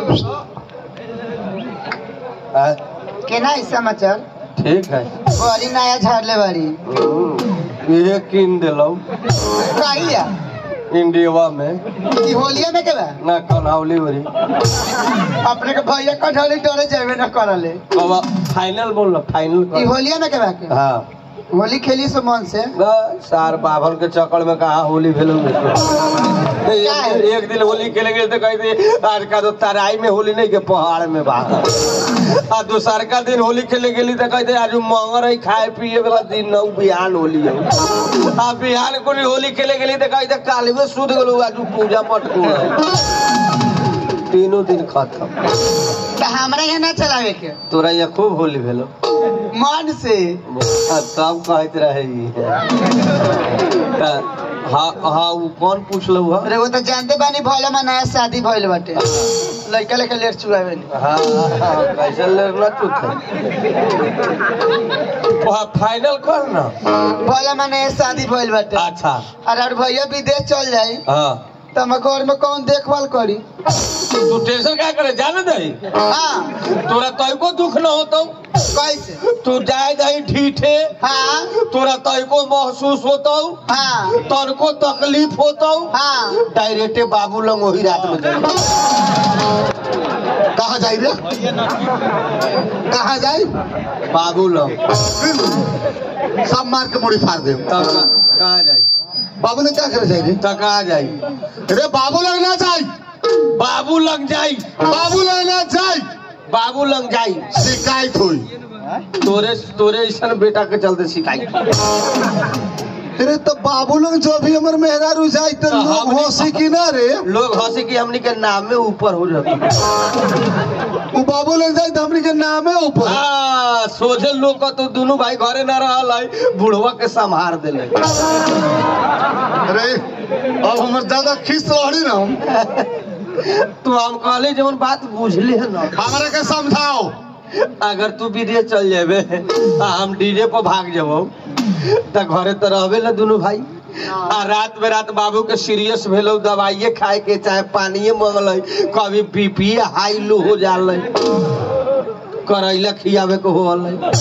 हाँ, केना है समाचार ठीक है बड़ी नया झाड़ले बड़ी ये किन दिलो कहिया इंडिया में ई होलिया में के बा ना कनावली बरी अपने के भैया कठौली डरे जाबे न करले बाबा फाइनल बोल लो फाइनल ई कर होलिया में के बा के हाँ होली खेली से मन से ना, सार बाभन के चक्कर में कहा होली भेल एक, एक दिन होली खेले गए तो कहते आज का तो तराई में होली नहीं के पहाड़ में बा आ दूसर का दिन होली खेले गेली तो कहते आज मंगर है खाए पिए वाला दिन न बिहान होली है आ बिहान को होली खेले गेली तो कहते काल में सुध गेलो आज पूजा मत को तीनों दिन खत्म तो हमरा यहाँ ना चलावे के तोरा यहाँ खूब होली भेलो मन से आ, तब कहत रहे ई। त- हाँ हाँ वो कौन पूछलो हुआ अरे वो तो जानते बानी भले में नया शादी भइल बाटे लड़का लेके लेट चुआवे हाँ हाँ, कैसे लड़ना चुप फाइनल कर ना भले में नया शादी भइल बाटे अच्छा अरे और भैया विदेश चल जाई हाँ तो हम घर में कौन देखभाल करी तू टेंशन क्या करे जाने दही हाँ तोरा तैको दुख न होतो कैसे तू जाए दही ठीठे हाँ तोरा तैको महसूस होतो हाँ तनको तकलीफ होतो हाँ डायरेक्टे बाबू लंग वही रात में जाए कहाँ जाई रे कहाँ जाई बाबू लंग सब मार के मुड़ी फाड़ दे तब का- कहाँ जाए बाबू ने क्या करे जाई रे तो कहाँ जाए रे बाबू लग ना जाई बाबू लंग जाई बाबू लग ना जाई बाबू लंग जाई शिकायत हुई तोरे तोरे ऐसा बेटा के चलते शिकायत अरे तो बाबू लोग जो भी हमर मेहरारू जाई तो तो लोग हमनी- होशी की ना रे लोग हंसी की हमनी के नाम में ऊपर हो जाते वो बाबू लोग जाई तो हमनी के नाम है ऊपर हाँ सोझे लोग का तो दोनों भाई घरे ना रहल है बुढ़वा के संभार दिले अरे अब हमर ज्यादा खींच रही ना हम तू हम कहले जवन बात बुझले है ना हमारा के समझाओ अगर तू विदेश चल जेबे आ हम डीजे पर भाग जबो त घरे तो रहबे ना दोनों भाई आ रात में रात बाबू के सीरियस भेलो दवाइये खाए के चाहे पानिये मंगल कभी बीपी हाई लो हो जाल करैला खियावे को होल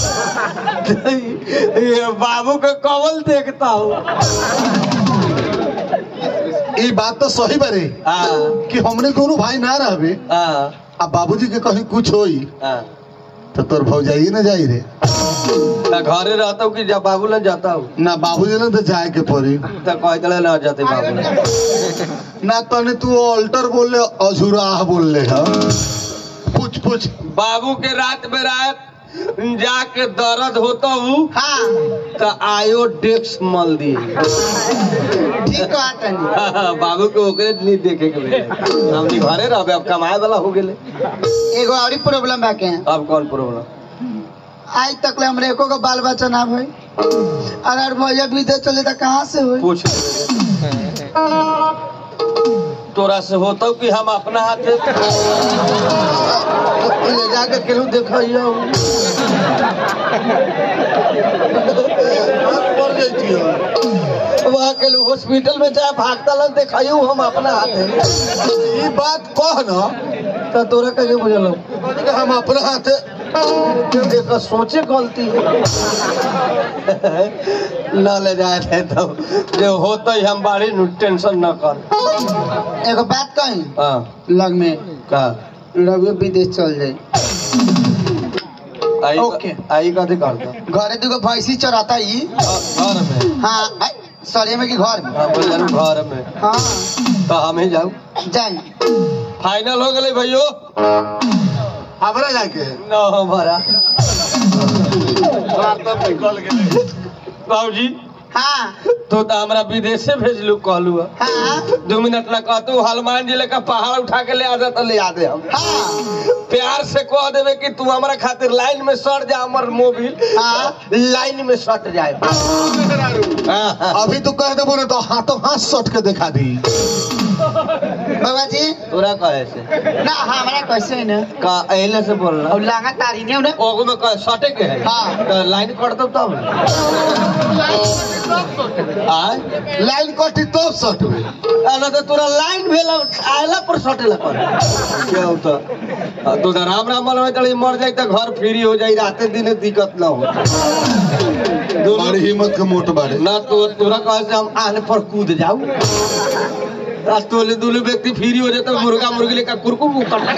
ये बाबू के कवल देखता हूँ ये बात तो सही बरे हाँ कि हमने दोनों भाई ना रहबे हाँ अब बाबूजी के कहीं कुछ होई हाँ तो तोर भौजाई ना जाई रे त घरे रहता हूँ कि जब बाबू न जाता हूँ ना बाबूजी ने तो जाए के पड़ी तो कह दिले न जाते बाबू ना तने तू अल्टर बोल ले अझुराह बोल ले हा पूछ पूछ बाबू के रात में रात जाके दर्द होता हूँ हाँ तो आयो डेक्स मल दी ठीक कहा तनी बाबू के ओकरे नहीं देखे के मिले हमनी घरे रहबे अब कमाए वाला हो गेले एगो और प्रॉब्लम बाके अब कौन प्रॉब्लम आज तक ले हमरे एको को बाल बच्चा ना भई अगर भैया विदेश चले तो कहाँ से होई पूछ तोरा से होता कि हम अपना हाथ ले जाके केहू देखियो वहाँ के लोग हॉस्पिटल में चाहे भागता लग देखियो हम अपना हाथ ये बात कह ना तो तोरा कैसे बुझल कि हम अपना हाथ एक सोचे गलती है न ले जाए थे तो जो होता ही हम बाड़ी नु टेंशन न कर एगो बात कही हाँ लग में का रघु विदेश चल जाई आई ओके। आई कथी करता घरे दुगो भैंसी चराता ही घर में हाँ सरिया में कि घर में हाँ बोल जानु घर में हाँ तो हम ही जाऊ जाई फाइनल हो गए भैयो हमरा जाके न हमारा बाबूजी हाँ तो तो हमरा विदेशे भेजलू कहलू हाँ दो मिनट ना कहतू हनुमान जिले का पहाड़ उठा के ले आ जा तो ले आ दे हम हाँ प्यार से कह देवे कि तू हमारा खातिर लाइन में सट जा हमर मोबिल हाँ। लाइन में सट जाए हाँ, हाँ। अभी तू कह देबो ना तो हाथों हाथ सट के दिखा दी बाबा जी तोरा कहे से ना हमारा कैसे ना का एले से बोल रहा और लांगा तारी नहीं उन्हें ओगो में कहे सटे के है हाँ। तो लाइन कर दो तब आय लाइन कटी तो सट में ना तो तोरा लाइन भेला आयला पर सटेला कर क्या होता हाँ, तो राम राम मनवे तड़ी मर जाई तो घर फ्री हो जाई राते दिन दिक्कत ना हो दोनों बड़ी हिम्मत के मोट बाड़े ना तो तोरा कहे से हम आने पर कूद जाऊ आ तोले दोनों व्यक्ति फ्री हो जाते मुर्गा मुर्गी लेकर कुरकुर कर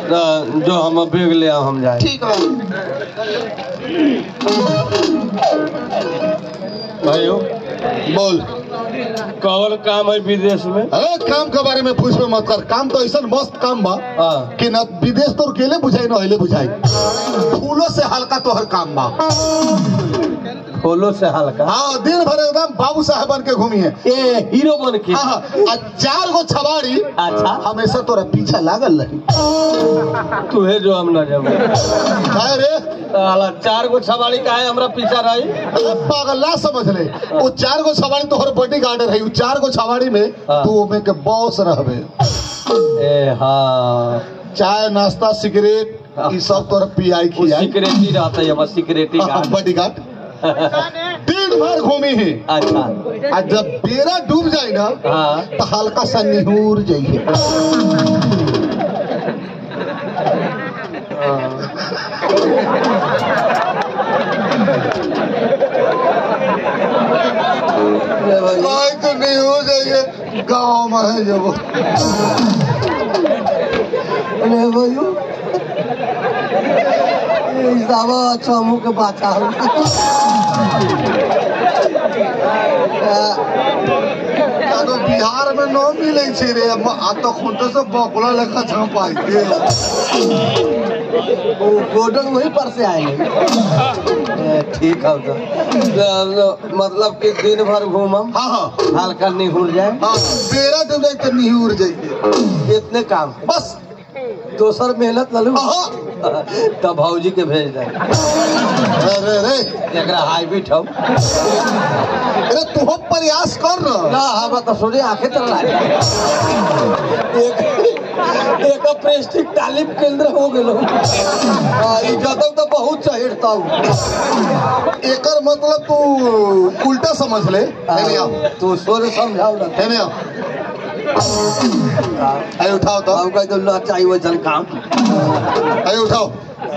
तो जो हम बेग ले आओ हम जाए ठीक बा भाइयों बोल कौन काम है विदेश में अरे काम के बारे में पूछबे मत कर काम तो ऐसा मस्त काम बा हाँ कि न विदेश तो अकेले बुझाई न हिले बुझाई फूलों से हल्का तोहर काम बा फूलों से हल्का हाँ दिन भर एकदम बाबू साहब बन के घूमी है ए हीरो बन के हाँ हाँ आ चार गो छबाड़ी अच्छा हमेशा तोरा पीछा लागल रही तू है जो हम ना जब अरे साला चार गो छबाड़ी का है हमरा पीछा रही अरे पागल ना समझ ले वो चार गो छबाड़ी तोहर बॉडी गार्ड रही वो चार गो छबाड़ी में हाँ। तू ओमे के बॉस रहबे ए हाँ चाय नाश्ता सिगरेट ई सब तोरा पियाई वो खियाई सिक्योरिटी रहता है बस सिक्योरिटी गार्ड बॉडी गार्ड दिन भर घूमी है अच्छा आ जब बेरा डूब जाए ना हाँ तो हल्का सा निहूर जाइए भाई तो नहीं हो जाइए गाँव में है जब अरे भाइयों इसावा अच्छा मुंह के बाचा तो बिहार में न मिले छे रे अब आ तो खुद से बकुला लेखा छपाई के वो गोल्डन वहीं पर से आएंगे ए, ठीक है तो तो मतलब कि दिन भर घूमम हाँ हाँ हल्का निहुर जाए हाँ बेरा डूब जाए तो निहूर जाइए इतने काम बस दोसर मेहनत ललू हाँ तब भौजी के भेज दे अरे रे एकरा हाईब्रिड हो अरे तू प्रयास कर ना ना हम तो सोचे आंखें तर एक एक प्रेस्टिक तालीम केंद्र हो गेलो आ, ई जतब तो बहुत चढ़ता हूँ एकर मतलब तू उल्टा समझ ले हेने आओ तू सोच समझाओ ना हेने आओ आए उठाओ तो हम कह दो ला चाहिए वो जन काम आए उठाओ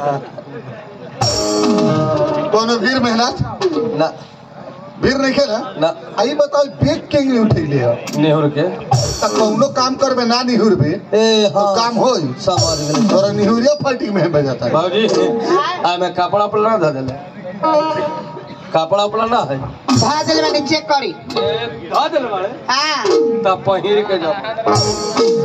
कोनो वीर मेहनत ना वीर नहीं खेला ना आई बताओ बेग के नहीं उठैले हो नेहुर के त कौनो काम करबे ना निहुरबे ए तो हाँ काम होई समझ गए तोरा निहुरिया फाटी में बजाता है बाबूजी आ मैं कपड़ा उपड़ा ना धऽ देले कपड़ा उपड़ा ना है भाजल में चेक करी धऽ देले बाड़े हाँ तब पहिर के जाओ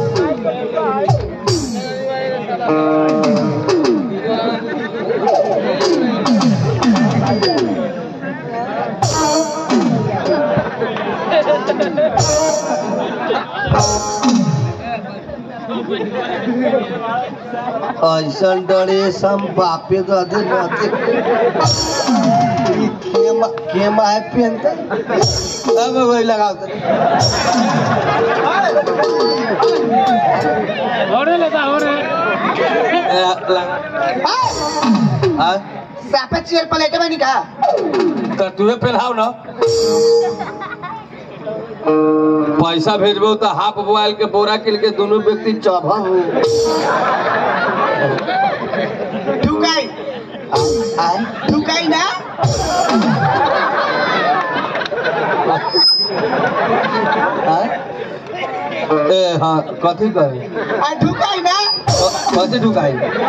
ऐसन ड्रेस हम बापे दे रहते केमा केमा है पहनते अब वही लगाओ तो होने लगा होने हाँ सापे चेयर प्लेट में निका तो तुम्हें पहनाओ ना पैसा भेजबो तो हाफ बोआल के बोरा किल के दोनों व्यक्ति चौभा हो ढुकाई ढुकाई ना ए हाँ कथी कही आ ढुकाई ना कथी ढुकाई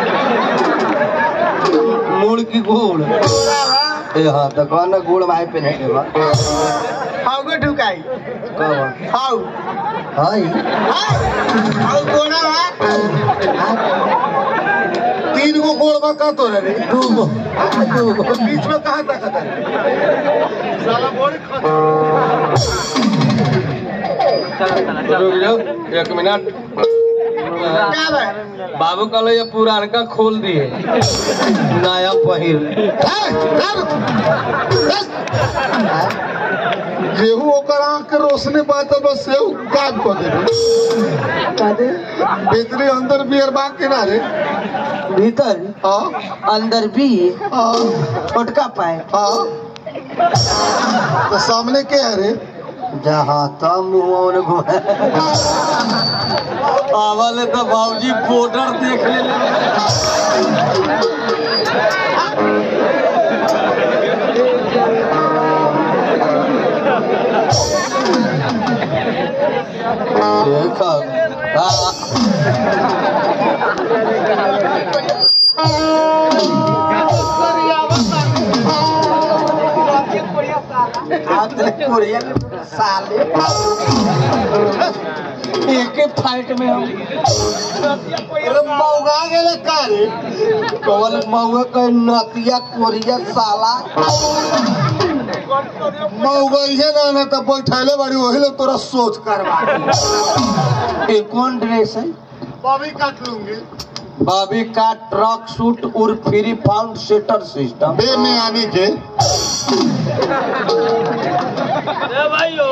मुड़ की गुड़ ए हाँ तो कौन ना गुड़ भाई पहने के बा हाउ गो ढुकाई कब हाउ हाय हाउ गोड़ा बा तीन गो गोड़ बा का तोरे रे दू गो बीच में कहां तक है साला बड़ी रुक जाओ एक मिनट का बा बाबू कहले ये पुरानका खोल दिए नया पहिर जेहू ओकर आंख के रोशनी बात है बस सेहू काम कर दे भीतरी अंदर बियर बा किनारे भीतर हाँ अंदर भी हाँ छोटका पाए हाँ तो सामने के है रे जहाँ तब मुँह घुमा आवल तो बाबूजी बॉर्डर देख ले देखा हाँ कोरिया साले एक ही फाइट में हम अरे मौगा गेले का रे कौन महुआ कहे नतिया कोरिया साला मौगा इहे ना ना तब बैठैले बाड़ी वही लोग तोरा सोच करवा ये कौन ड्रेस है बॉबी काट लूंगी बॉबी का ट्रक सूट और फ्री फाउंड सेटर सिस्टम बे में आने के ए भाइयों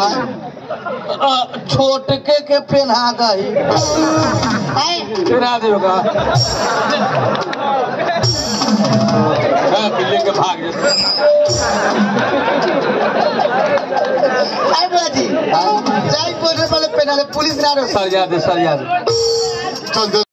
छोटके के पहना गई फिरा देगा हाँ, बिल्ली के भाग जैसे आई बाजी जाई बोलने वाले पेनाले पुलिस ना रोक सर जा दे सर जा दे चल